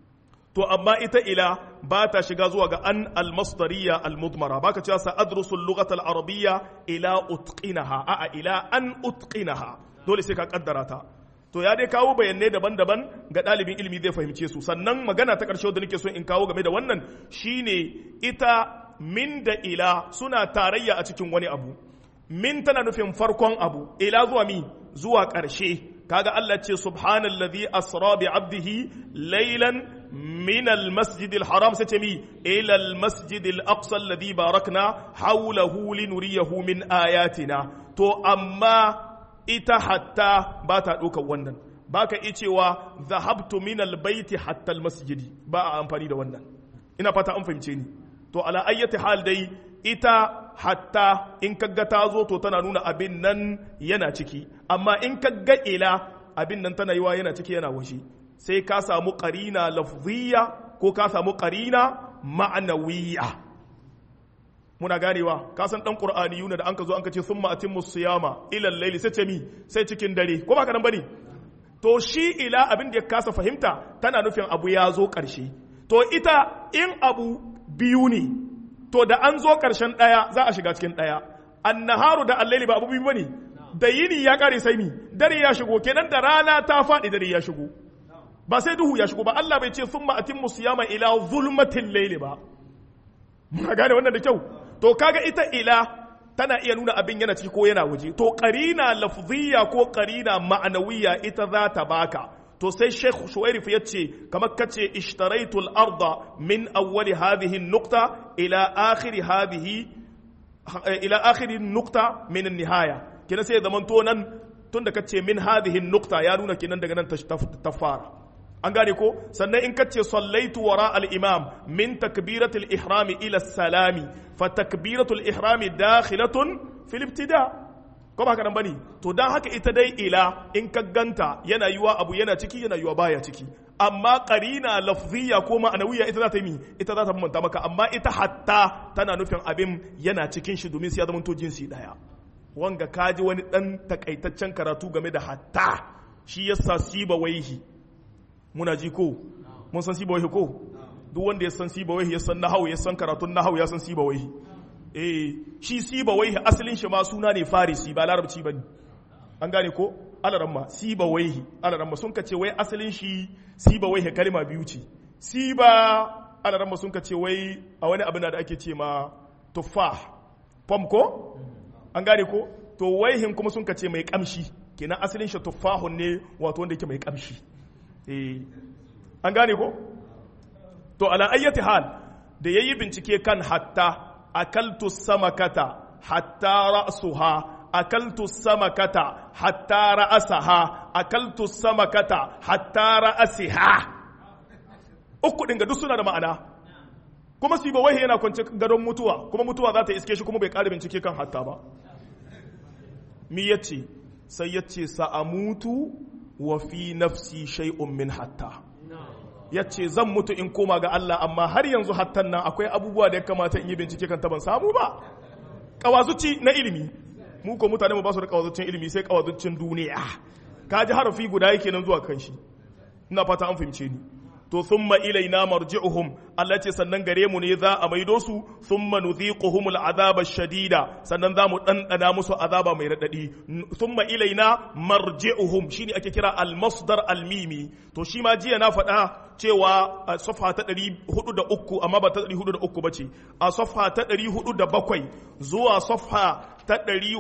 to amma ita ila ba ta shiga zuwa ga an al-masdariya al-mudmara baka cewa sa adrusu al-lughata al-arabiyya ila utqinaha a ila an utqinaha dole sai ka kaddara ta to ya dai kawo bayanai daban-daban ga ɗalibin ilimi zai fahimce su sannan magana ta ƙarshe da nake so in kawo game da wannan shine ita min da ila suna tarayya a cikin wani abu min tana nufin farkon abu ila zuwa mi zuwa ƙarshe kaga Allah ce subhanallazi asra bi abdihi laylan min almasjid alharam sai ce mi ila almasjid alaqsa alladhi barakna hawlahu linuriyahu min ayatina to amma ita hatta ba ta ɗaukar wannan ba ka iya cewa zahabtu min albaiti hatta almasjidi ba a amfani da wannan ina fata an fahimce ni to ala ayyati hal dai ita hatta in kaga ta zo to tana nuna abin nan yana ciki amma in kaga ila abin nan tana yiwa yana ciki yana washe sai ka samu qarina lafziyya ko ka samu qarina ma'nawiyya muna ganewa ka san dan qur'ani yuna da an ka zo an ka ce summa atimmu siyama ila al-layli sai ce mi sai cikin dare ko ba ka nan bane to shi ila abin da ya kasa fahimta tana nufin abu ya zo karshe to ita in abu biyu ne to da an zo karshen daya za a shiga cikin daya annaharu da al-layli ba abu biyu bane da yini ya kare sai mi dare ya shigo kenan da rana ta faɗi dare ya shigo ba sai duhu ya shigo ba Allah bai ce summa atimmu siyama ila zulmatil layli ba muna gane wannan da kyau to kaga ita ila tana iya nuna abin yana ciki ko yana waje to qarina lafziyya ko qarina ma'anawiyya ita za ta baka to sai Sheikh Shuwairif ya ce kamar kace ishtaraitu al-arda min awwali hadhihi an-nuqta ila akhir hadhihi ila akhir an-nuqta min an-nihaya kina sai zaman to nan tunda kace min hadhihi an-nuqta ya nuna kinan daga nan ta fara an gane ko sannan in kace sallaitu wara al-imam min takbiratul ihrami ila salami fa takbiratul ihrami dakhilatun fil ibtida ko ba haka nan bane to dan haka ita dai ila in ka ganta yana yiwa abu yana ciki yana yiwa baya ciki amma qarina lafziyya ko ma'anawiyya ita za ta yi ita za ta manta maka amma ita hatta tana nufin abin yana cikin shi domin sai ya zama to jinsi daya wanga kaji wani dan takaitaccen karatu game da hatta shi yasa siba waihi muna ji ko mun san siba waihi ko duk wanda ya san siba waihi ya san nahawu ya san karatun nahawu ya san siba waihi eh shi siba waihi asalin shi ma suna ne farisi ba larabci bane an gane ko alaramma siba waihi alaramma sun kace wai asalin shi siba waihi kalma biyu ce siba alaramma sun kace wai a wani abin da ake ce ma tuffah pom ko an gane ko to waihin kuma sun kace mai kamshi kenan asalin shi tuffahun ne wato wanda yake mai kamshi eh an gane ko to ala ayyati hal da yayi bincike kan hatta akaltu samakata hatta ra'suha akaltu samakata hatta ra'asaha akaltu samakata hatta ra'asiha uku din ga duk suna da ma'ana kuma siba wahi yana kwance gadon mutuwa kuma mutuwa za ta iske shi kuma bai ƙara bincike kan hatta ba mi yace sai yace sa'amutu wa fi nafsi shay'un min hatta yace zan mutu in koma ga Allah amma har yanzu hattan nan akwai abubuwa da ya kamata in yi bincike kan ta ban samu ba kawazuci na ilimi mu ko mutane mu ba su da kawazucin ilimi sai kawazucin duniya ka ji harafi guda yake nan zuwa kan shi ina fata an fahimce ni to thumma ilaina marji'uhum Allah ce sannan gare mu ne za a maido su thumma nudhiquhum al'azaba shadida sannan za mu dandana musu azaba mai radadi thumma ilaina marji'uhum shine ake kira al-masdar al-mimi to shi ma jiya na faɗa cewa a safha ta 403 amma ba ta 403 bace a safha ta 407 zuwa safha ta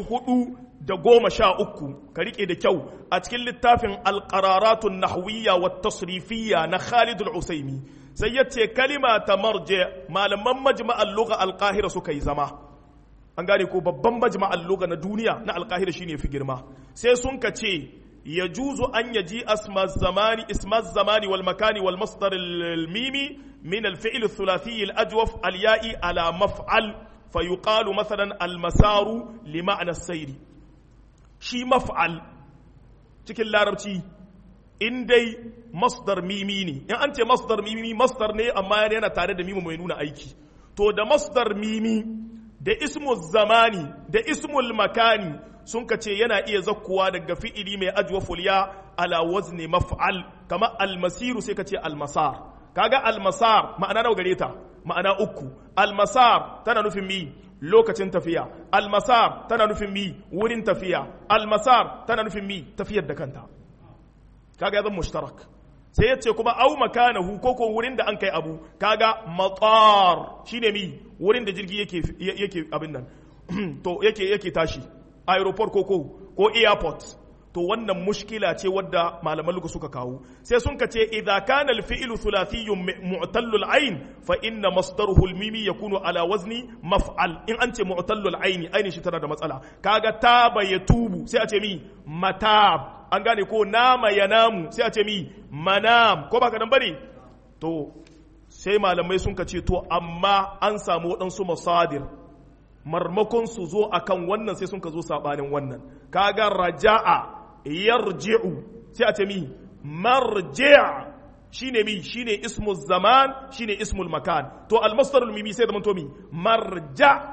413 ka rike da kyau a cikin littafin al-qararatun nahwiyya wa tasrifiyya na Khalid al-Usaimi sai yace kalima ta marje malaman majma'al lugha al-qahira suka yi zama an gane ko babban majma'al lugha na duniya na al-qahira shine fi girma sai sun ka ce يجوز أن يجيء اسم الزمان اسم الزمان والمكان والمصدر الميمي من الفعل الثلاثي الأجوف الياء على مفعل فيقال مثلا المسار لمعنى السير شي مفعل cikin larabci in dai masdar mimi ne in an ce masdar mimi masdar ne amma yana tare da mimi mai nuna aiki to da masdar mimi da ismul zamani da ismul makani sun ka ce yana iya zakkuwa daga fi'ili mai ajwa fulya ala wazni maf'al kama almasiru sai ka ce almasar kaga almasar ma'ana nawa gare ta ma'ana uku almasar tana nufin mi lokacin tafiya almasar tana nufin mi wurin tafiya almasar tana nufin mi tafiyar da kanta kaga ya zama mushtarak sai yace kuma au makanahu ko ko wurin da an kai abu kaga matar shine mi wurin da jirgi yake yake abin nan to yake yake tashi aeroport ko ko ko airport to wannan mushkila ce wadda malaman lugu suka kawo sai sun ka ce idza kana al-fi'lu thulathiyun mu'tallul ayn fa inna masdaruhu al-mimi yakunu ala wazni maf'al in an ce mu'tallul ayn aini shi tana da matsala kaga taba yatubu sai a ce mi matab an gane ko nama yanamu sai a ce mi manam ko baka nan bane to sai malamai sun ka ce to amma an samu waɗansu masadir marmakon su zo akan wannan sai sun ka zo sabanin wannan kaga raja'a yarji'u sai a ce mi marji' shine mi shine ismu zaman shine ismul makan to almasdarul mimi sai zaman to mi marja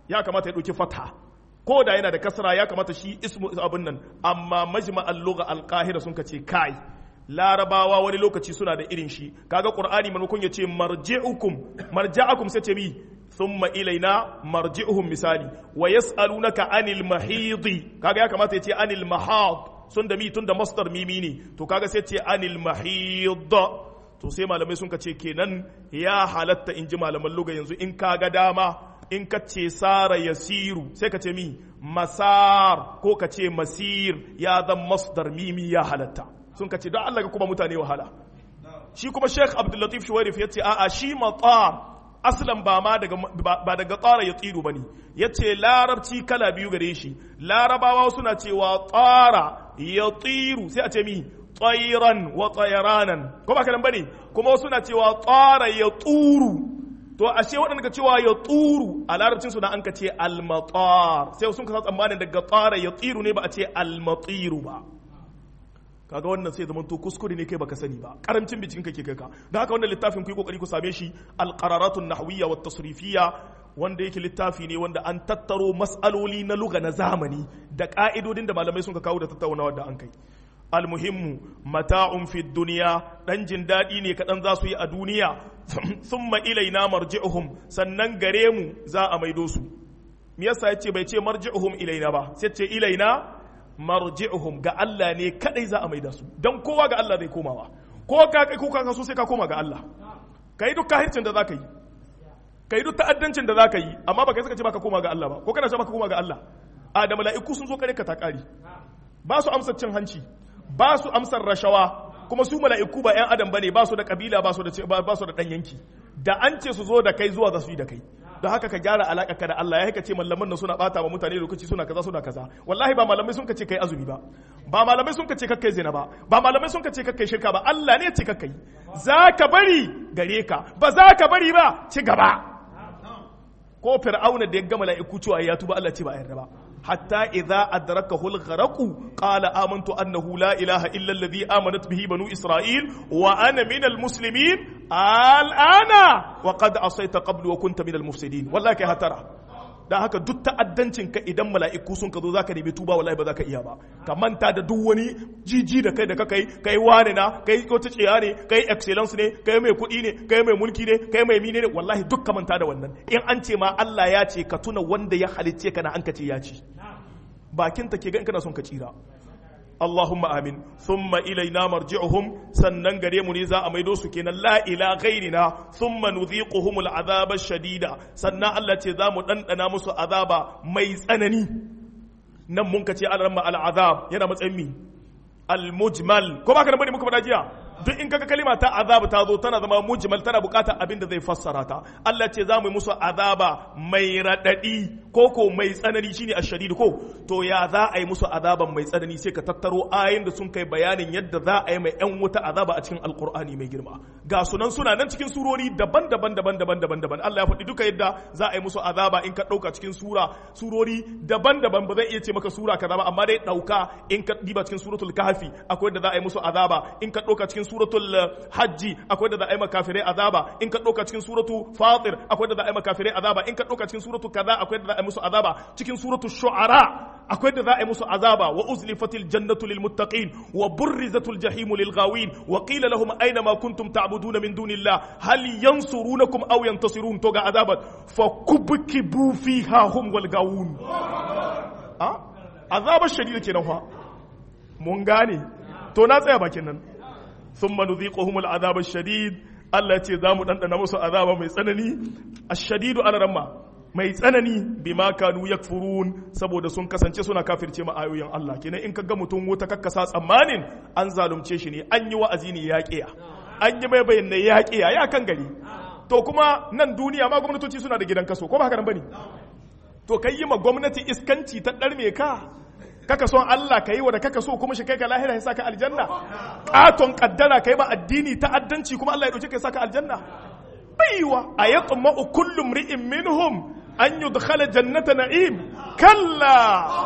ya kamata ya ɗauki fatha ko da yana da kasra ya kamata shi ismu abin nan amma majma'al lugha al-qahira sun kace kai larabawa wani lokaci suna da irin shi kaga qur'ani manukun ya ce marji'ukum marja'akum sai ce mi thumma ilaina marji'uhum misali wa yas'alunaka anil mahidi kaga ya kamata ya ce anil mahad sun da mi tun da masdar mimi ne to kaga sai ce anil mahid to sai malamai sun ce kenan ya halatta in ji malaman luga yanzu in kaga dama in ka ce sara yasiru sai ka ce mi masar ko ka ce masir ya zan masdar mimi ya halatta sun ka ce don Allah ga kuma mutane wahala shi kuma Sheikh Abdul Latif Shuwairif ya ce a'a shi matar aslan ba ma daga ba daga tsara ya tsiru bane yace larabci kala biyu gare shi larabawa suna cewa tsara ya tsiru sai a ce mi tsairan wa tsayaranan ko ba kalan bane kuma suna cewa tsara ya tsuru to ashe waɗanda ka cewa ya tsuru a larabcin su na an ka ce almatar sai sun kasa tsammanin daga tsara ya tsiru ne ba a ce almatiru ba kaga wannan sai zaman to kuskure ne kai baka sani ba karancin binciken kake kai ka don haka wannan littafin ku yi kokari ku same shi alqararatun nahwiyya wat tasrifiyya wanda yake littafi ne wanda an tattaro mas'aloli na lugha na zamani da ka'idodin da malamai sun ka kawo da tattaunawa da an kai almuhimmu mata'un fi duniya dan jin daɗi ne kaɗan za su yi a duniya thumma ilaina marji'uhum sannan gare mu za a maido su me yasa yace bai ce marji'uhum ilaina ba sai ce ilaina marji'uhum ga Allah ne kadai za a maida su dan kowa ga Allah zai komawa ko ka kai ko ka so sai ka koma ga Allah kai duk kahircin da zaka yi kai duk ta'addancin da zaka yi amma baka saka ce baka koma ga Allah ba ko kana ce baka koma ga Allah a da mala'iku sun zo kare ka ta kari ba su amsar cin hanci ba su amsar rashawa kuma su mala'iku ba 'yan adam bane ba su da kabila ba su da ba su da dan yanki da an ce su zo da kai zuwa za su yi da kai don haka ka gyara alaƙa ka da Allah ya haka ce malaman nan suna bata wa mutane lokaci suna kaza suna kaza wallahi ba malamai sun ka ce kai azumi ba ba malamai sun ka ce kakkai zina ba ba malamai sun ka ce kakkai shirka ba Allah ne ya ce kakkai za ka bari gare ka ba za ka bari ba ci gaba ko fir'auna da ya ga mala'iku cewa ya tuba Allah ce ba yarda ba hatta idza adrakahu al-gharq qala amantu annahu la ilaha illa alladhi amanat bihi banu isra'il wa ana min al-muslimin al-ana wa qad asayta qablu wa kunta min al-mufsidin wallahi kai hatara dan haka duk ta'addancin ka idan mala'iku sun ka zo zaka nemi tuba wallahi ba zaka iya ba ka manta da duk wani jiji da kai da ka kai kai wane na kai wata tsiya ne kai excellence ne kai mai kuɗi ne kai mai mulki ne kai mai mine ne wallahi duk ka manta da wannan in an ce ma Allah ya ce ka tuna wanda ya halicce ka na an ka ce ya ce bakin ta ke ga in kana son ka tsira Allahumma amin thumma ilaina marji'uhum sannan gare mu ne za a maido su kenan la ila ghairina thumma nudhiquhum al'azaba shadida sannan Allah ce za mu dandana musu azaba mai tsanani nan mun ka ce alarma al'azab yana matsayin mi al-mujmal ko ba ka da bane muka faɗa jiya duk in kaga kalima ta azaba ta zo tana zama mujmal tana bukatar abin da zai fassara ta Allah ce za mu yi musu azaba mai radadi ko ko mai tsanani shine ashadid ko to ya za a yi musu azaban mai tsanani sai ka tattaro ayin da sun kai bayanin yadda za a yi mai yan wuta azaba a cikin alqur'ani mai girma ga sunan suna nan cikin surori daban-daban daban-daban daban-daban Allah ya faɗi duka yadda za a yi musu azaba in ka ɗauka cikin sura surori daban-daban ba zai iya ce maka sura kaza ba amma dai ɗauka in ka diba cikin suratul kahfi akwai yadda za a yi musu azaba in ka ɗauka cikin suratul hajji akwai da za a yi makafirai azaba in ka ɗauka cikin suratu fatir akwai da za a yi makafirai azaba in ka ɗauka cikin suratu kaza akwai da za a yi musu azaba cikin suratu shu'ara akwai da za a yi musu azaba wa uzlifatil jannatu lil muttaqin wa burrizatul jahimu lil ghawin wa qila lahum aina ma kuntum ta'buduna min dunillah hal yansurunakum aw yantasirun to ga azabat fa kubkibu fiha hum wal gawun a azabar shadida kenan fa mun gane to na tsaya bakin nan ثم نذيقهم العذاب الشديد Allah ce za mu ɗanɗana musu azaba mai tsanani a shadidu ana ramma mai tsanani bima kanu yakfurun saboda sun kasance suna kafirce ma ayoyin Allah kenan in ka ga mutum wuta kakkasa tsammanin an zalunce shi ne an yi wa'azi ne ya ƙiya an yi mai bayyana ya ƙiya ya kan gari to kuma nan duniya ma gwamnatoci suna da gidan kaso ko ba haka nan bane to kai yi ma gwamnati iskanci ta ɗarme ka kaka son Allah ka yi wa da kaka so kuma shi kai ka lahira ya saka aljanna katon kaddara kai ba addini ta'addanci kuma Allah ya dauke ka saka aljanna baiwa ayatma kullu mri'in minhum an yudkhala jannata na'im kalla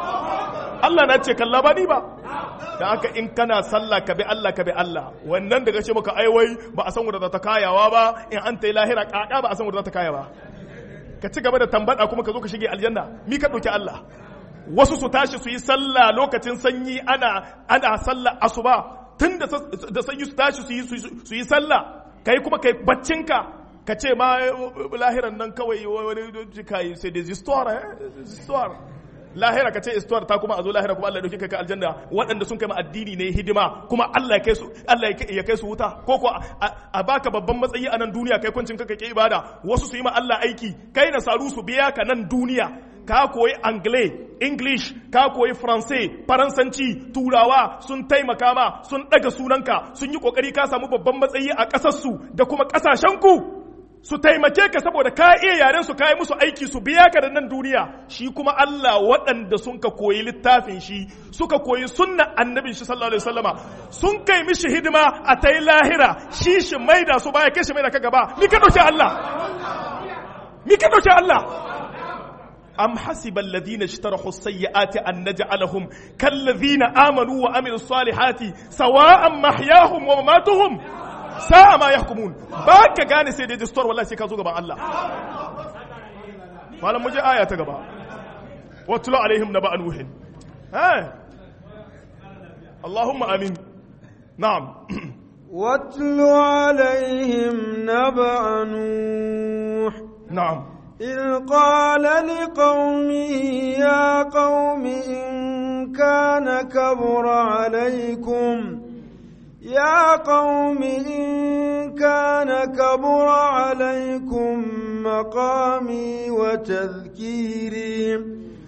Allah na ce kalla ba ni ba da haka in kana sallah ka bi Allah ka bi Allah wannan daga ce maka ai wai ba a san wanda za ta kayawa ba in an ta yi lahira kaka ba a san wanda za ta kaya ba ka ci gaba da tambada kuma ka zo ka shige aljanna mi ka ɗauki Allah wasu su tashi su yi sallah lokacin sanyi ana ana sallah asuba tun da sanyi su tashi su yi su yi sallah kai kuma kai baccinka ka ce ma lahiran nan kawai wani kai sai da histoire histoire lahira ka ce histoire ta kuma a zo lahira kuma Allah ya dauke ka aljanna waɗanda sun kai ma addini ne hidima kuma Allah ya kai su Allah ya kai su wuta ko ko a baka babban matsayi a nan duniya kai kuncin ka kai ibada wasu su yi ma Allah aiki kai na saru su biya ka nan duniya ka koyi anglais english ka koyi faransai faransanci turawa sun taimaka ma sun daga sunanka sun yi kokari ka samu babban matsayi a ƙasarsu da kuma ƙasashenku su taimake ka saboda ka iya yaren su kai musu aiki su biya ka da nan duniya shi kuma Allah waɗanda sun ka koyi littafin shi suka koyi sunna annabin shi sallallahu alaihi wasallama sun kai mishi hidima a tayi lahira shi shi maida su baya kai shi maida ka gaba ni ka dauke Allah ni ka dauke Allah أم حسب الذين اشترحوا السيئات أن نجعلهم كالذين آمنوا وعملوا الصالحات سواء محياهم ومماتهم ساء ما يحكمون باك gane sai dai distor wallahi sai ka zo gaban Allah malam muje aya ta gaba watlu alaihim naba nuhin ha Allahumma amin na'am واتل عليهم نبأ نوح na'am إذ قال لقومه يا قوم إن كان كبر عليكم يا قوم إن كان كبر عليكم مقامي وتذكيري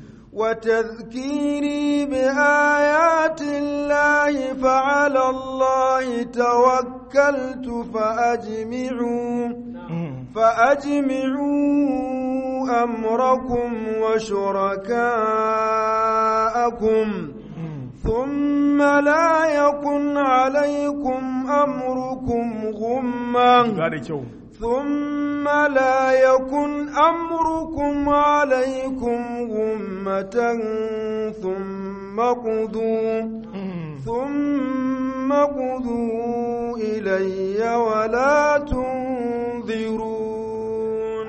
وتذكيري بآيات الله فعلى الله توكلت فأجمعوا فأجمعوا أمركم وشركاءكم ثم لا يكن عليكم أمركم غما ثم لا يكن أمركم عليكم غمة ثم قضوا ثم قضوا إلي ولا تنظرون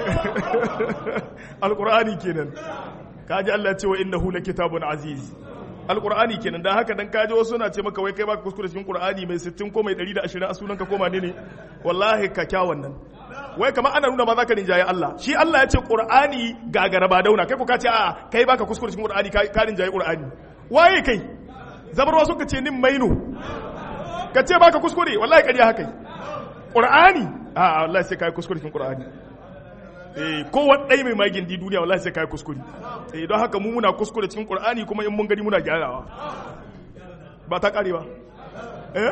القرآن كنن kaji Allah ce wa innahu kitabun aziz alqur'ani kenan dan haka dan kaji wasu na ce maka wai kai baka kuskure cikin qur'ani mai 60 ko mai 120 a sunan ka koma ne ne wallahi ka kyawun nan wai kamar ana nuna ma zaka rinjaye Allah shi Allah ya ce qur'ani gagara ba dauna kai ko ka ce a kai baka kuskure cikin qur'ani ka rinjaye qur'ani waye kai zabarwa suka ce nin maino ka ce baka kuskure wallahi ƙarya haka qur'ani a wallahi sai kai kuskure cikin qur'ani eh ko wadai mai magin di duniya wallahi sai kai kuskure eh don haka mu muna kuskure cikin qur'ani kuma in mun gani muna gyarawa ba ta kare ba eh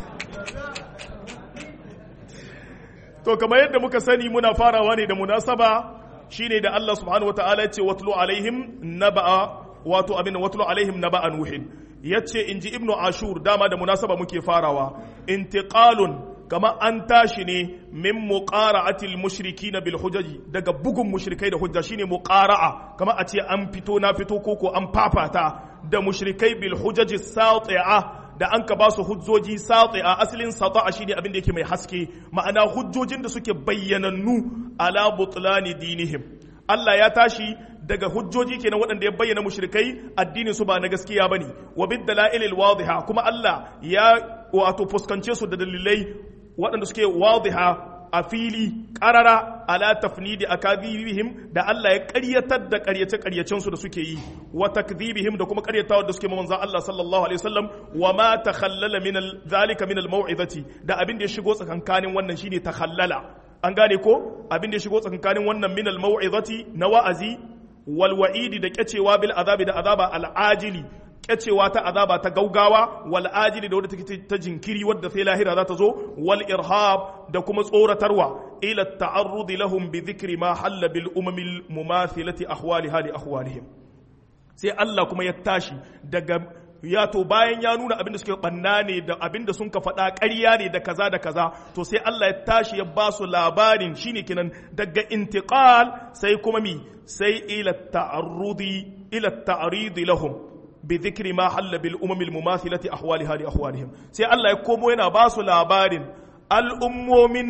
to kamar yadda muka sani muna farawa ne da munasaba shine da Allah subhanahu wataala ya ce watlu alaihim naba'a wato abin watlu alaihim naba'a nuhin yace inji ibnu ashur dama da munasaba muke farawa intiqalun kama an tashi ne min muqara'atil mushrikin bil hujaji daga bugun mushrikai da hujja shine muqara'a kama a ce an fito na fito koko an fafata da mushrikai bil hujaji sati'a da an ka ba su hujjoji sati'a asalin sata'a shine abin da yake mai haske ma'ana hujjojin da suke bayyanannu ala butlani dinihim Allah ya tashi daga hujjoji kenan waɗanda ya bayyana mushrikai addinin su ba na gaskiya bane wa bid dalailil wadiha kuma Allah ya wato fuskance su da dalilai waɗanda suke wadiha a fili ƙarara ala tafnidi akadhibihim da Allah ya ƙaryatar da ƙaryace ƙaryacen su da suke yi wa takdhibihim da kuma ƙaryatawa da suke manzo Allah sallallahu alaihi wasallam wa ma takhallala min zalika min al-mau'izati da abin da ya shigo tsakankanin wannan shine takhallala an gane ko abin da ya shigo tsakankanin wannan min al-mau'izati na wa'azi wal wa'idi da kyacewa bil azabi da azaba al-ajili kyacewa ta azaba ta gaugawa wal ajili da wadda take ta jinkiri wadda sai lahira za ta zo wal irhab da kuma tsoratarwa ila ta'arrudi lahum bi dhikri ma halla bil umamil mumathilati ahwaliha li ahwalihim sai Allah kuma ya tashi daga ya to bayan ya nuna abin da suke banna ne da abin da sun ka faɗa ƙarya ne da kaza da kaza to sai Allah ya tashi ya ba su labarin shine kinan daga intiqal sai kuma mi sai ila ta'arrudi ila ta'ridi lahum بذكر ما حل بالأمم المماثلة أحوالها لأحوالهم سي الله يكومو ينا باسو لابارين الأمومين دا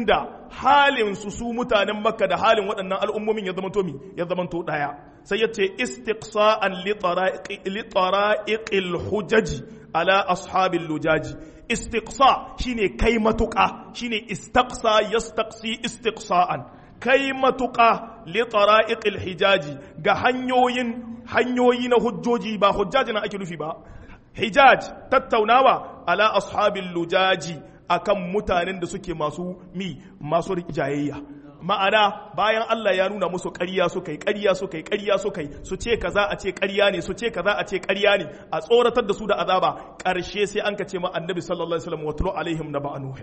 halin su su mutanen makka da halin waɗannan al'ummomin ya zamanto mi ya zamanto ɗaya sai ya ce istiqsa'an li tara'iqil hujaji ala ashabil lujaji istiqsa shine kai matuƙa shine istaqsa yastaqsi istiqsa'an kai matuƙa li tara'iqil hijaji ga hanyoyin hanyoyi na hujjoji ba hujjaji na ake nufi ba hijaj tattaunawa ala ashabil lujaji akan mutanen da suke masu mi masu jayayya ma'ana bayan Allah ya nuna musu ƙarya su kai ƙarya su kai ƙarya su kai su ce kaza a ce ƙarya ne su ce kaza a ce ƙarya ne a tsoratar da su da azaba ƙarshe sai an ka ce ma annabi sallallahu alaihi wasallam watlu alaihim naba nuh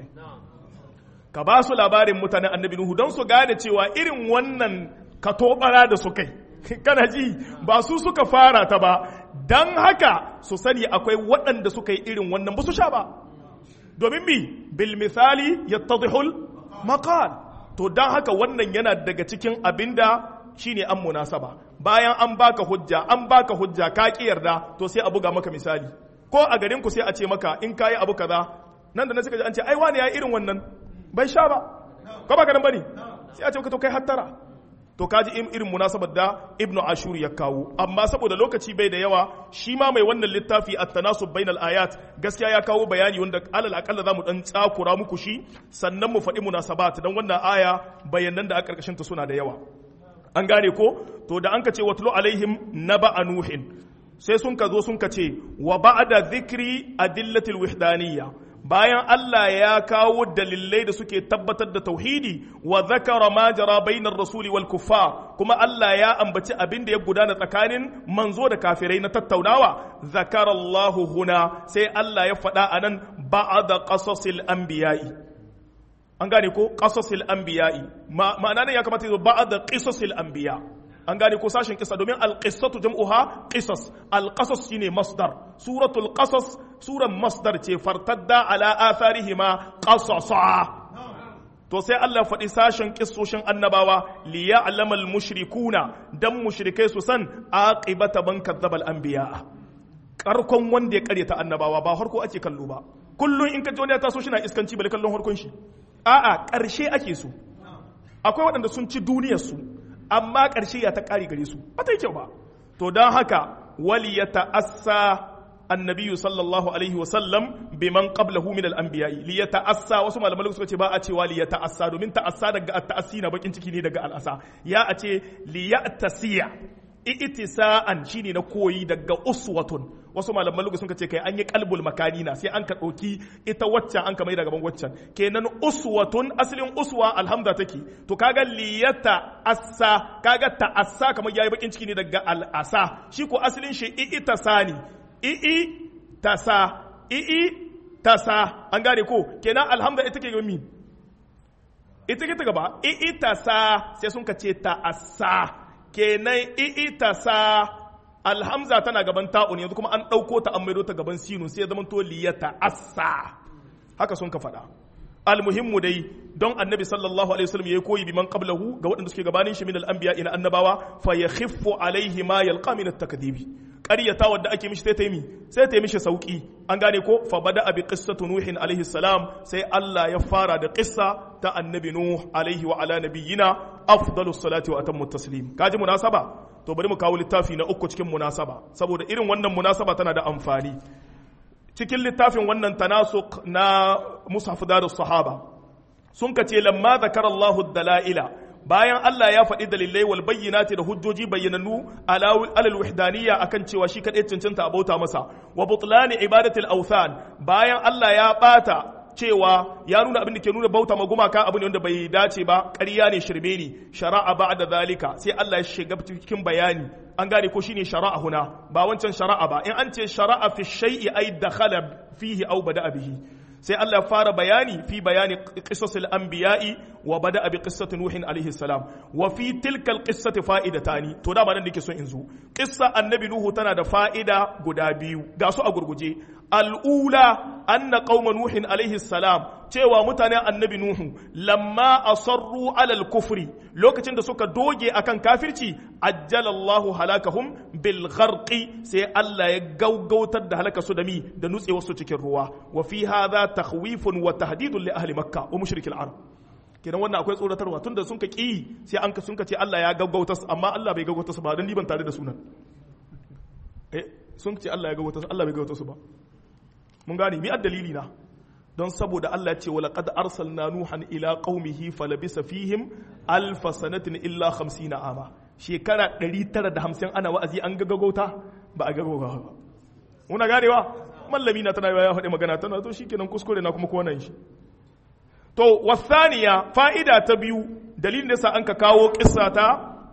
ka ba su labarin mutanen annabi nuhu don su gane cewa irin wannan katobara da su kai kana ji ba su suka fara ta ba don haka su sani akwai waɗanda suka yi irin wannan ba su sha ba domin mi bil misali yattadihul maqal to don haka wannan yana daga cikin abinda shine an munasaba bayan an baka hujja an baka hujja ka ki yarda to sai a buga maka misali ko a garin ku sai a ce maka in kayi abu kaza nan da nan suka ji an ce ai wani ya irin wannan bai sha ba ko ba ganin bane sai a ce ka to kai hattara to kaji irin munasabar da ibnu ashur ya kawo amma saboda lokaci bai da yawa shi ma mai wannan littafi at-tanasub bainal ayat gaskiya ya kawo bayani wanda alal akalla zamu dan tsakura muku shi sannan mu faɗi munasabat dan wannan aya bayanan da a karkashin ta suna da yawa an gane ko to da an ka ce watlu alaihim naba nuhin sai sun ka zo sun ka ce wa ba'da dhikri adillatil wahdaniyya bayan Allah ya kawo dalilai da suke tabbatar da tauhidi wa zakara ma jara bainar rasuli wal kuffar kuma Allah ya ambaci abin da ya gudana tsakanin manzo da kafirai na tattaunawa zakara Allahu huna sai Allah ya faɗa anan ba'da qasasil anbiya'i an gane ko qasasil anbiya'i ma'ana ne ya kamata ya zo ba'da qisasil anbiya' an gane ko sashen kisa domin alƙisatu jam'uha qisas alƙasas shine masdar suratul qasas suran masdar ce fartadda ala atharihima qasasa to sai Allah faɗi sashen kissoshin annabawa li ya'lamal mushrikuna dan mushrikai su san aqibata man kadzabal anbiya karkon wanda ya karyata annabawa ba harko ake kallo ba kullun in ka ji wani ya taso shi na iskanci bale kallon harkon shi a'a ƙarshe ake so akwai waɗanda sun ci duniyar su amma ƙarshe ya ta ƙari gare su ba ta yi kyau ba to don haka wali ya ta'assa annabiyu sallallahu alaihi wasallam biman qablahu min al-anbiya'i li ya ta'assa wasu malamai suka ce ba a cewa li ya ta'assa domin ta'assa daga at-ta'assi na bakin ciki ne daga al'asa ya a ce li ya tasiya i'tisa'an shine na koyi daga uswatun wasu malaman lugu sun ce kai an yi kalbul makani na sai an ka ɗauki ita waccan an ka mai gaban waccan kenan uswatun asalin uswa alhamda take to kaga liyata assa kaga ta'assa kamar yayi bakin ciki ne daga al'asa shi ko asalin shi i'ita sani i'i tasa i'i tasa an gane ko kenan alhamda ita ke gami ita ke ta gaba i'i tasa sai sun ka ce ta'assa kenan i'itasa alhamza tana gaban ta'un yanzu kuma an ɗauko ta an maido ta gaban sinun sai ya zama to liyata assa haka sun ka faɗa almuhimmu dai don annabi sallallahu alaihi wasallam yayi koyi biman qablahu ga waɗanda suke gabanin shi min al-anbiya ina annabawa fa yakhiffu alaihi ma yalqa min at-takdibi ƙaryata wadda ake mishi sai ta yi mi sai ta yi mishi sauki an gane ko fa bada abi qissatu nuhin alaihi salam sai Allah ya fara da qissa ta annabi nuh alaihi wa ala nabiyyina afdalu salati wa atammu taslim kaji munasaba to bari mu kawo littafi na uku cikin munasaba saboda irin wannan munasaba tana da amfani cikin littafin wannan tanasuk na mushaf darus sahaba sun kace lamma zakara Allahu dalaila bayan Allah ya faɗi dalilai wal bayyinati da hujjoji bayyananu alal wahdaniyya akan cewa shi kadai cancanta a bauta masa wa butlani ibadatil awthan bayan Allah ya bata cewa ya nuna abin da ke nuna bauta ma gumaka abu ne wanda bai dace ba ƙarya ne shirme ne shara'a ba'da zalika sai Allah ya shiga cikin bayani an gane ko shine shara'a huna ba wancan shara'a ba in an ce shara'a fi shay'i ay dakhala fihi aw bada'a bihi sai Allah ya fara bayani fi bayani qisasil anbiya'i wa bada bi qissati nuhin alaihi salam wa fi tilka alqissati fa'idatani to da ba nan nake so in zo qissa annabi nuhu tana da fa'ida guda biyu ga su a gurguje al'ula anna qauma nuhin alaihi salam cewa mutanen annabi nuhu lamma asarru alal kufri lokacin da suka doge akan kafirci ajjala Allahu halakahum bil gharqi sai Allah ya gaugautar da halaka su da mi da nutsewar su cikin ruwa wa fi hadha takhwifun wa tahdidun li ahli makkah wa mushrikil arab kenan wannan akwai tsoratarwa tunda sun ka ki sai an ka sun ka ce Allah ya gaggauta su amma Allah bai gaggauta su ba dan ban tare da sunan eh sun ce Allah ya gaggauta su Allah bai gaggauta su ba mun gane mi dalili na don saboda Allah ya ce wa laqad arsalna nuhan ila qaumihi falabisa fihim alf sanatin illa 50 ama shekara 950 ana wa'azi an gaggauta ba a gaggauta ba muna ganewa mallami na tana ya faɗi magana tana to shikenan kuskure na kuma konan shi to wasaniya fa'ida ta biyu dalilin da sa an ka kawo kissa ta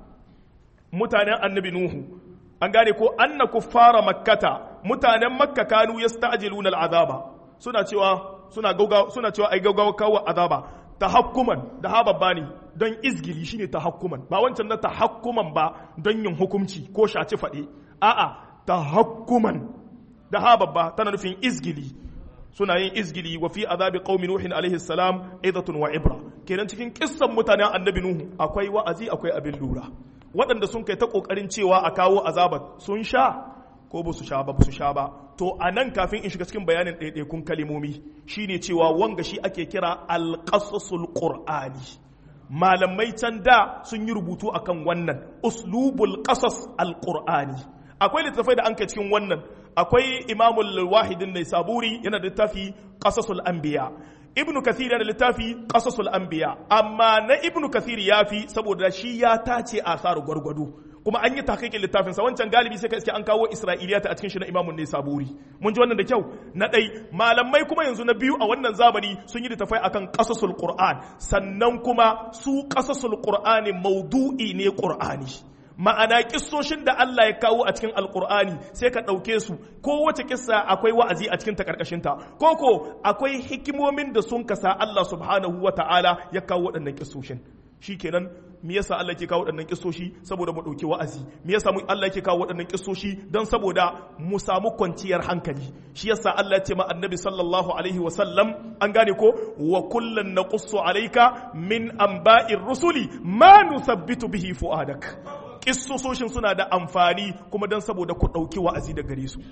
mutanen annabi nuhu an gane ko anna kuffara makkata mutanen makka kanu yasta'jiluna al'azaba suna cewa suna gauga suna cewa ai gaugawa kawo azaba tahakkuman da ha babba ne don izgili shine tahakkuman ba wancan na tahakkuman ba don yin hukunci ko shaci faɗe a'a tahakkuman da ha babba tana nufin izgili suna yin izgili wa fi azabi qaumi nuhin alaihi salam idatun wa ibra kenan cikin kissan mutanen annabi nuhu akwai wa'azi akwai abin lura waɗanda sun kai ta kokarin cewa a kawo azabat sun sha ko ba su sha ba ba su sha ba to a nan kafin in shiga cikin bayanin ɗaiɗaikun kalimomi shine cewa wanga shi ake kira alƙasasul qur'ani malamai can da sun yi rubutu akan wannan uslubul qasas alqur'ani akwai littattafai da an kai cikin wannan akwai imamul wahidin ne saburi yana da littafi qasasul anbiya ibnu kathir yana da littafi qasasul anbiya amma na ibnu kathir yafi saboda shi ya tace asar gwargwado kuma an yi tahqiqin littafin sa wancan galibi sai ka iske an kawo isra'iliyata a cikin shi na imamun ne saburi mun ji wannan da kyau na dai malamai kuma yanzu na biyu a wannan zamani sun yi littafai akan qasasul qur'an sannan kuma su qasasul qur'ani maudu'i ne qur'ani ma'ana kissoshin da Allah ya kawo a cikin alkur'ani sai ka ɗauke su kowace kissa akwai wa'azi a cikin ta ko ko akwai hikimomin da sun kasa Allah subhanahu wa ta'ala ya kawo waɗannan kissoshin shikenan me yasa Allah ke kawo waɗannan kissoshi saboda mu ɗauki wa'azi me yasa Allah ke kawo waɗannan kissoshi don saboda mu samu kwanciyar hankali shi yasa Allah ya ce ma annabi sallallahu alaihi wa sallam an gane ko wa kullan naqussu alayka min anba'ir rusuli ma nusabbitu bihi fu'adak kissososhin suna da amfani kuma don saboda ku ɗauki wa'azi da gare su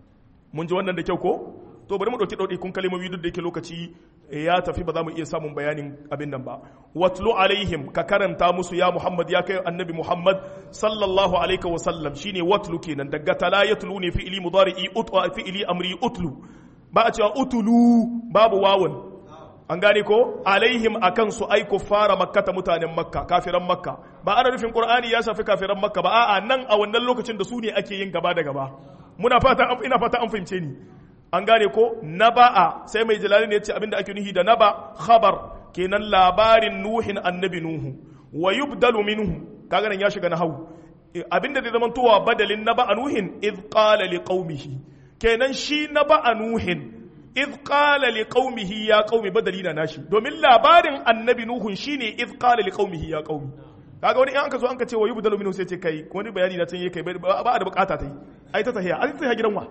mun ji wannan da kyau ko to bari mu ɗauki ɗauki kun kalmomi duk da yake lokaci ya tafi ba za mu iya samun bayanin abin nan ba watlu alaihim ka karanta musu ya muhammad ya kai annabi muhammad sallallahu alaihi wa sallam shine watlu kenan daga tala yatlu ne fi'ili mudari'i utlu fi'ili amri utlu ba a cewa utulu babu wawun an gane ko alaihim akan su ai fara makkata mutanen makka kafiran makka ba ana nufin qur'ani ya shafi kafiran makka ba a'a nan a wannan lokacin da su ne ake yin gaba da gaba muna fata ina fata an fahimce ni an gane ko naba'a sai mai jalali ne ya ce abinda ake nuhi da naba khabar kenan labarin nuhin annabi nuhu wa yubdalu minhu kaga nan ya shiga na hau abinda zai zama towa badalin naba nuhin id qala liqaumihi kenan shi naba nuhin إذ قال لقومه يا قوم بدلينا ناشي domin labarin annabi nuhun shine إذ قال لقومه يا قوم kaga wani in anka zo anka ce wa yubdalu minhu sai ce kai wani bayani na can yake kai ba da bukata ta yi ai ta tahiya ai ta tahiya gidan wa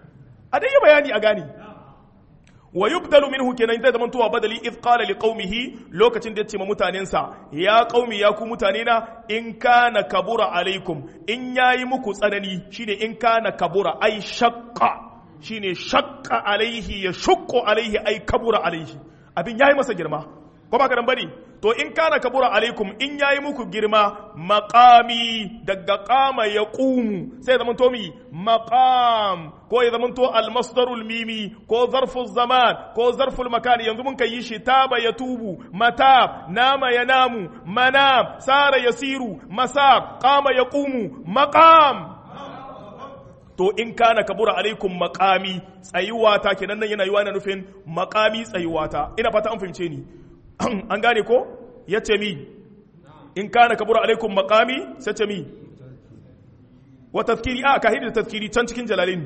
a dai bayani a gani wa yubdalu minhu kenan zai zama tuwa badali id qala liqaumihi lokacin da ya ce ma mutanensa ya qaumi ya ku mutane na in kana kabura alaikum in yayi muku tsanani shine in kana kabura ai shaqqa shine shakka alaihi ya shukko alaihi ai kabura alaihi abin yayi masa girma ko ba kadan bane to in kana kabura alaikum in yayi muku girma maqami daga qama yaqumu sai zaman to mi maqam ko ya zaman to al masdarul mimi ko zarful zaman ko zarful makan yanzu mun kai shi taba yatubu mata nama yanamu manam sara yasiru masar qama yaqumu maqam to in kana kabura alaikum makami tsayuwata kenan nan yana yiwa na nufin makami tsayuwata ina fata an fahimce ni an gane ko ya ce mi in kana kabura alaikum makami sai ce mi wa tafkiri a kahidi da tafkiri can cikin jalalin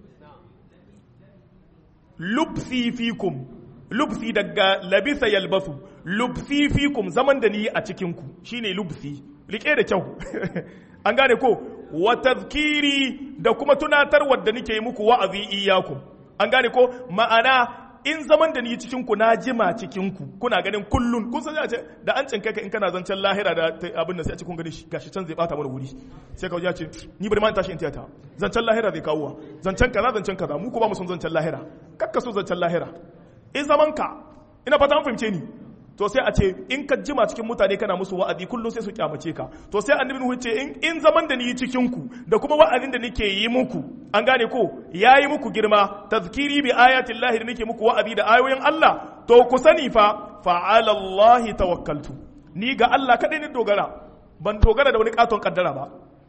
lubsi fikum lubsi daga labisa yalbasu lubsi fikum zaman da ni a cikinku shine lubsi rike da kyau an gane ko wa tazkiri da kuma tunatarwar da nake muku wa'azi iyakum an gane ko ma'ana in zaman da ni cikin ku na jima cikin ku kuna ganin kullun kun san ce da an cinka ka in kana zancen lahira da abin da sai a cikin gani gashi can zai bata mana wuri sai ka ce ni bari ma tashi in tiyata zancen lahira zai kawo zancen kaza zancen kaza mu ko ba mu son zancen lahira kakka so zancen lahira in zaman ka ina fata an fahimce ni to sai a ce in ka jima cikin mutane kana musu wa'azi kullum sai su kyamace ka to sai annabi nuhu ce in in zaman da ni cikin ku da kuma wa'azin da nake yi muku an gane ko yayi muku girma tazkiri bi ayatin lahi da nake muku wa'azi da ayoyin Allah to ku sani fa fa ala Allah tawakkaltu ni ga Allah kadai ni dogara ban dogara da wani katon kaddara ba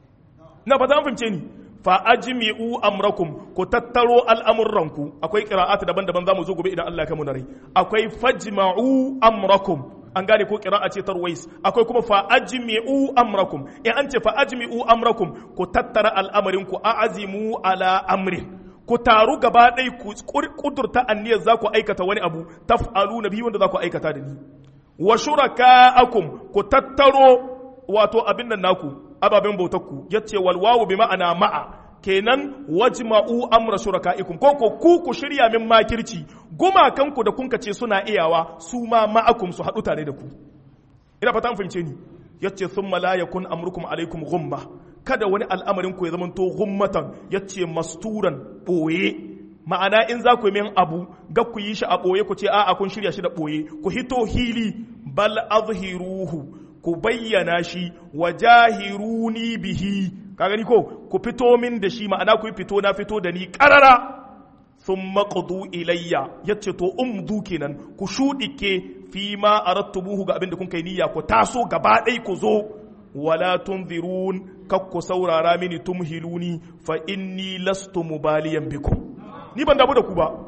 na ba za fahimce ni fa ajmi'u amrakum ku tattaro al'amuranku akwai qira'at daban-daban zamu zo gobe idan Allah ya kai mu rai akwai fajma'u amrakum an gane ko qira'a ce tarwais akwai kuma fa ajmi'u amrakum in an ce fa ajmi'u amrakum ku tattara al'amarin ku a'azimu ala amrin ku taru gaba ɗaya ku kudurta anniyar za ku aikata wani abu taf'alu na biyu wanda za ku aikata da ni wa shuraka'akum ku tattaro wato abin nan naku ababen bautarku yace wal wawu bi ma'ana ma'a kenan wajma'u amra shuraka'ikum ko ko ku ku shirya min makirci gumakanku da kun ce suna iyawa su ma ma'akum su haɗu tare da ku ina fata an fahimce ni yace thumma la yakun amrukum alaikum ghumma kada wani al'amarin ku ya zama to ghummatan yace masturan boye ma'ana in za ku yi min abu ga ku yi shi a boye ku ce a'a kun shirya shi da boye ku hito hili bal azhiruhu ku bayyana shi wa jahiruni bihi ka gani ko ku fito min da shi ma'ana ku fito na fito da ni karara sun maƙudu ilayya ya ce to umdu kenan ku shuɗike fi ma a rattubuhu ga abin da kun kai niyya ku taso gaba ɗai ku zo wala tunzirun kak ku saurara mini tumhiluni fa inni lastu mubaliyan bikum ni ban damu da ku ba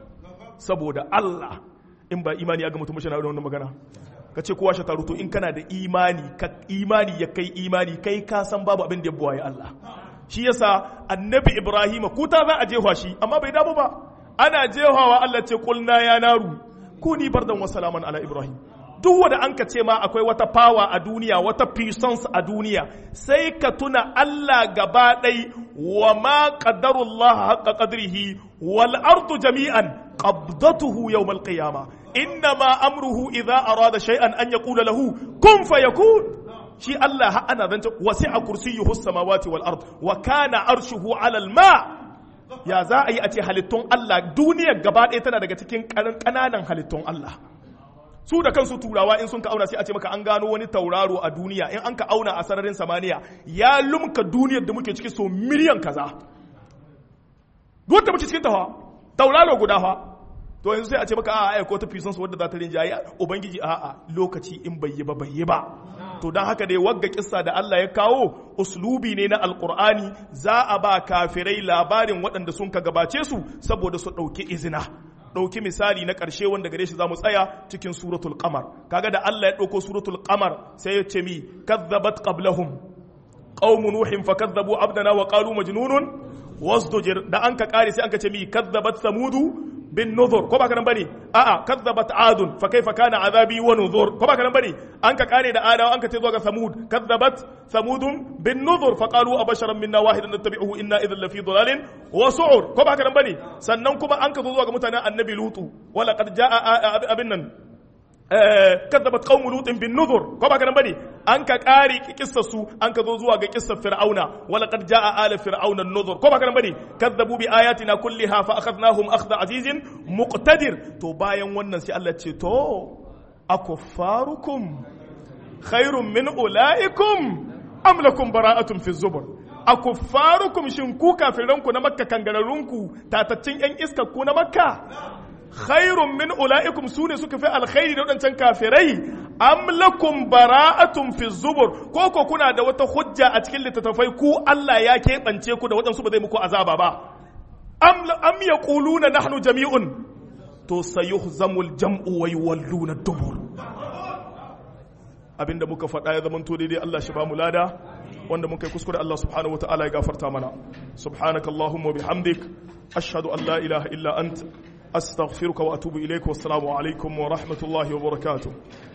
saboda Allah in ba imani ya ga mutum shi na wannan magana ka ce kowa shi taru to in kana da imani ka imani ya kai imani kai ka san babu abin da ya buwaye Allah shi yasa annabi Ibrahim kuta za a jefa shi amma bai damu ba ana jefawa Allah ce kulna ya naru kuni bardan wa salaman ala Ibrahim duk wanda an ka ce ma akwai wata power a duniya wata puissance a duniya sai ka tuna Allah gaba ɗai wa ma qadarullah haqqa qadrihi wal ardu jami'an qabdatuhu yawm al qiyamah innama amruhu idza arada shay'an an yaqula lahu kun fayakun shi Allah ha ana zanta wasi'a kursiyyuhu samawati wal ard wa kana arshuhu ala al ma ya za a yi a ce halittun Allah duniyar gaba ɗaya tana daga cikin ƙananan halittun Allah su da kansu turawa in sun ka auna sai a ce maka an gano wani tauraro a duniya in an ka auna a sararin samaniya ya lumka duniyar da muke ciki so miliyan kaza duk da muke cikin tawa tauraro guda fa to yanzu sai a ce maka a ai ko ta fisan su wadda za ta rinjaye ubangiji a a lokaci in bai yi ba bai yi ba to dan haka dai wagga kissa da Allah ya kawo uslubi ne na alqur'ani za a ba kafirai labarin waɗanda sun ka gabace su saboda su ɗauki izina ɗauki misali na ƙarshe wanda gare shi za mu tsaya cikin suratul qamar kaga da Allah ya ɗauko suratul qamar sai ya ce mi kazzabat qablahum qaumu nuhin fakazzabu abdana wa qalu majnunun wasdujir da an ka kare sai an ka ce mi kazzabat samudu bin nuzur ko ba ka nan bane a'a kazzabat adun fa kaifa kana azabi wa nuzur ko ba ka nan bane an ka kare da adawa an ka ce zuwa ga samud kazzabat samudun bin nuzur fa qalu abasharan minna wahidan nattabi'uhu inna idhan lafi dhalalin wa su'ur ko ba ka nan bane sannan kuma an ka zo zuwa ga mutanen annabi lutu wala qad jaa abin nan kazzabat qaumu lutin bin nuzur ko ba ka nan bane an ka kare kissar su an ka zo zuwa ga kissar fir'auna wala qad jaa ala fir'auna an-nuzur ko ba ka nan bane kazzabu bi ayatina kulliha fa akhadnahum akhdha azizin muqtadir to bayan wannan sai Allah ce to akuffarukum khairun min ulaikum am lakum bara'atun fi zubur akuffarukum shin ku kafiranku na makka kangararrunku tataccin yan iskar ku na makka khairun min ula'ikum su ne suka fi alkhairi da waɗancan kafirai am lakum bara'atun fi zubur ko ko kuna da wata hujja a cikin littattafai ku Allah ya keɓance ku da waɗansu ba zai muku azaba ba am am yaquluna nahnu jami'un to sayuhzamul jam'u wa yuwalluna dubur abinda muka faɗa ya zama to daidai Allah shi ba mu lada wanda muka yi kuskure Allah subhanahu wa ta'ala ya gafarta mana subhanakallahumma bihamdik ashhadu an la ilaha illa anta أستغفرك وأتوب إليك والسلام عليكم ورحمة الله وبركاته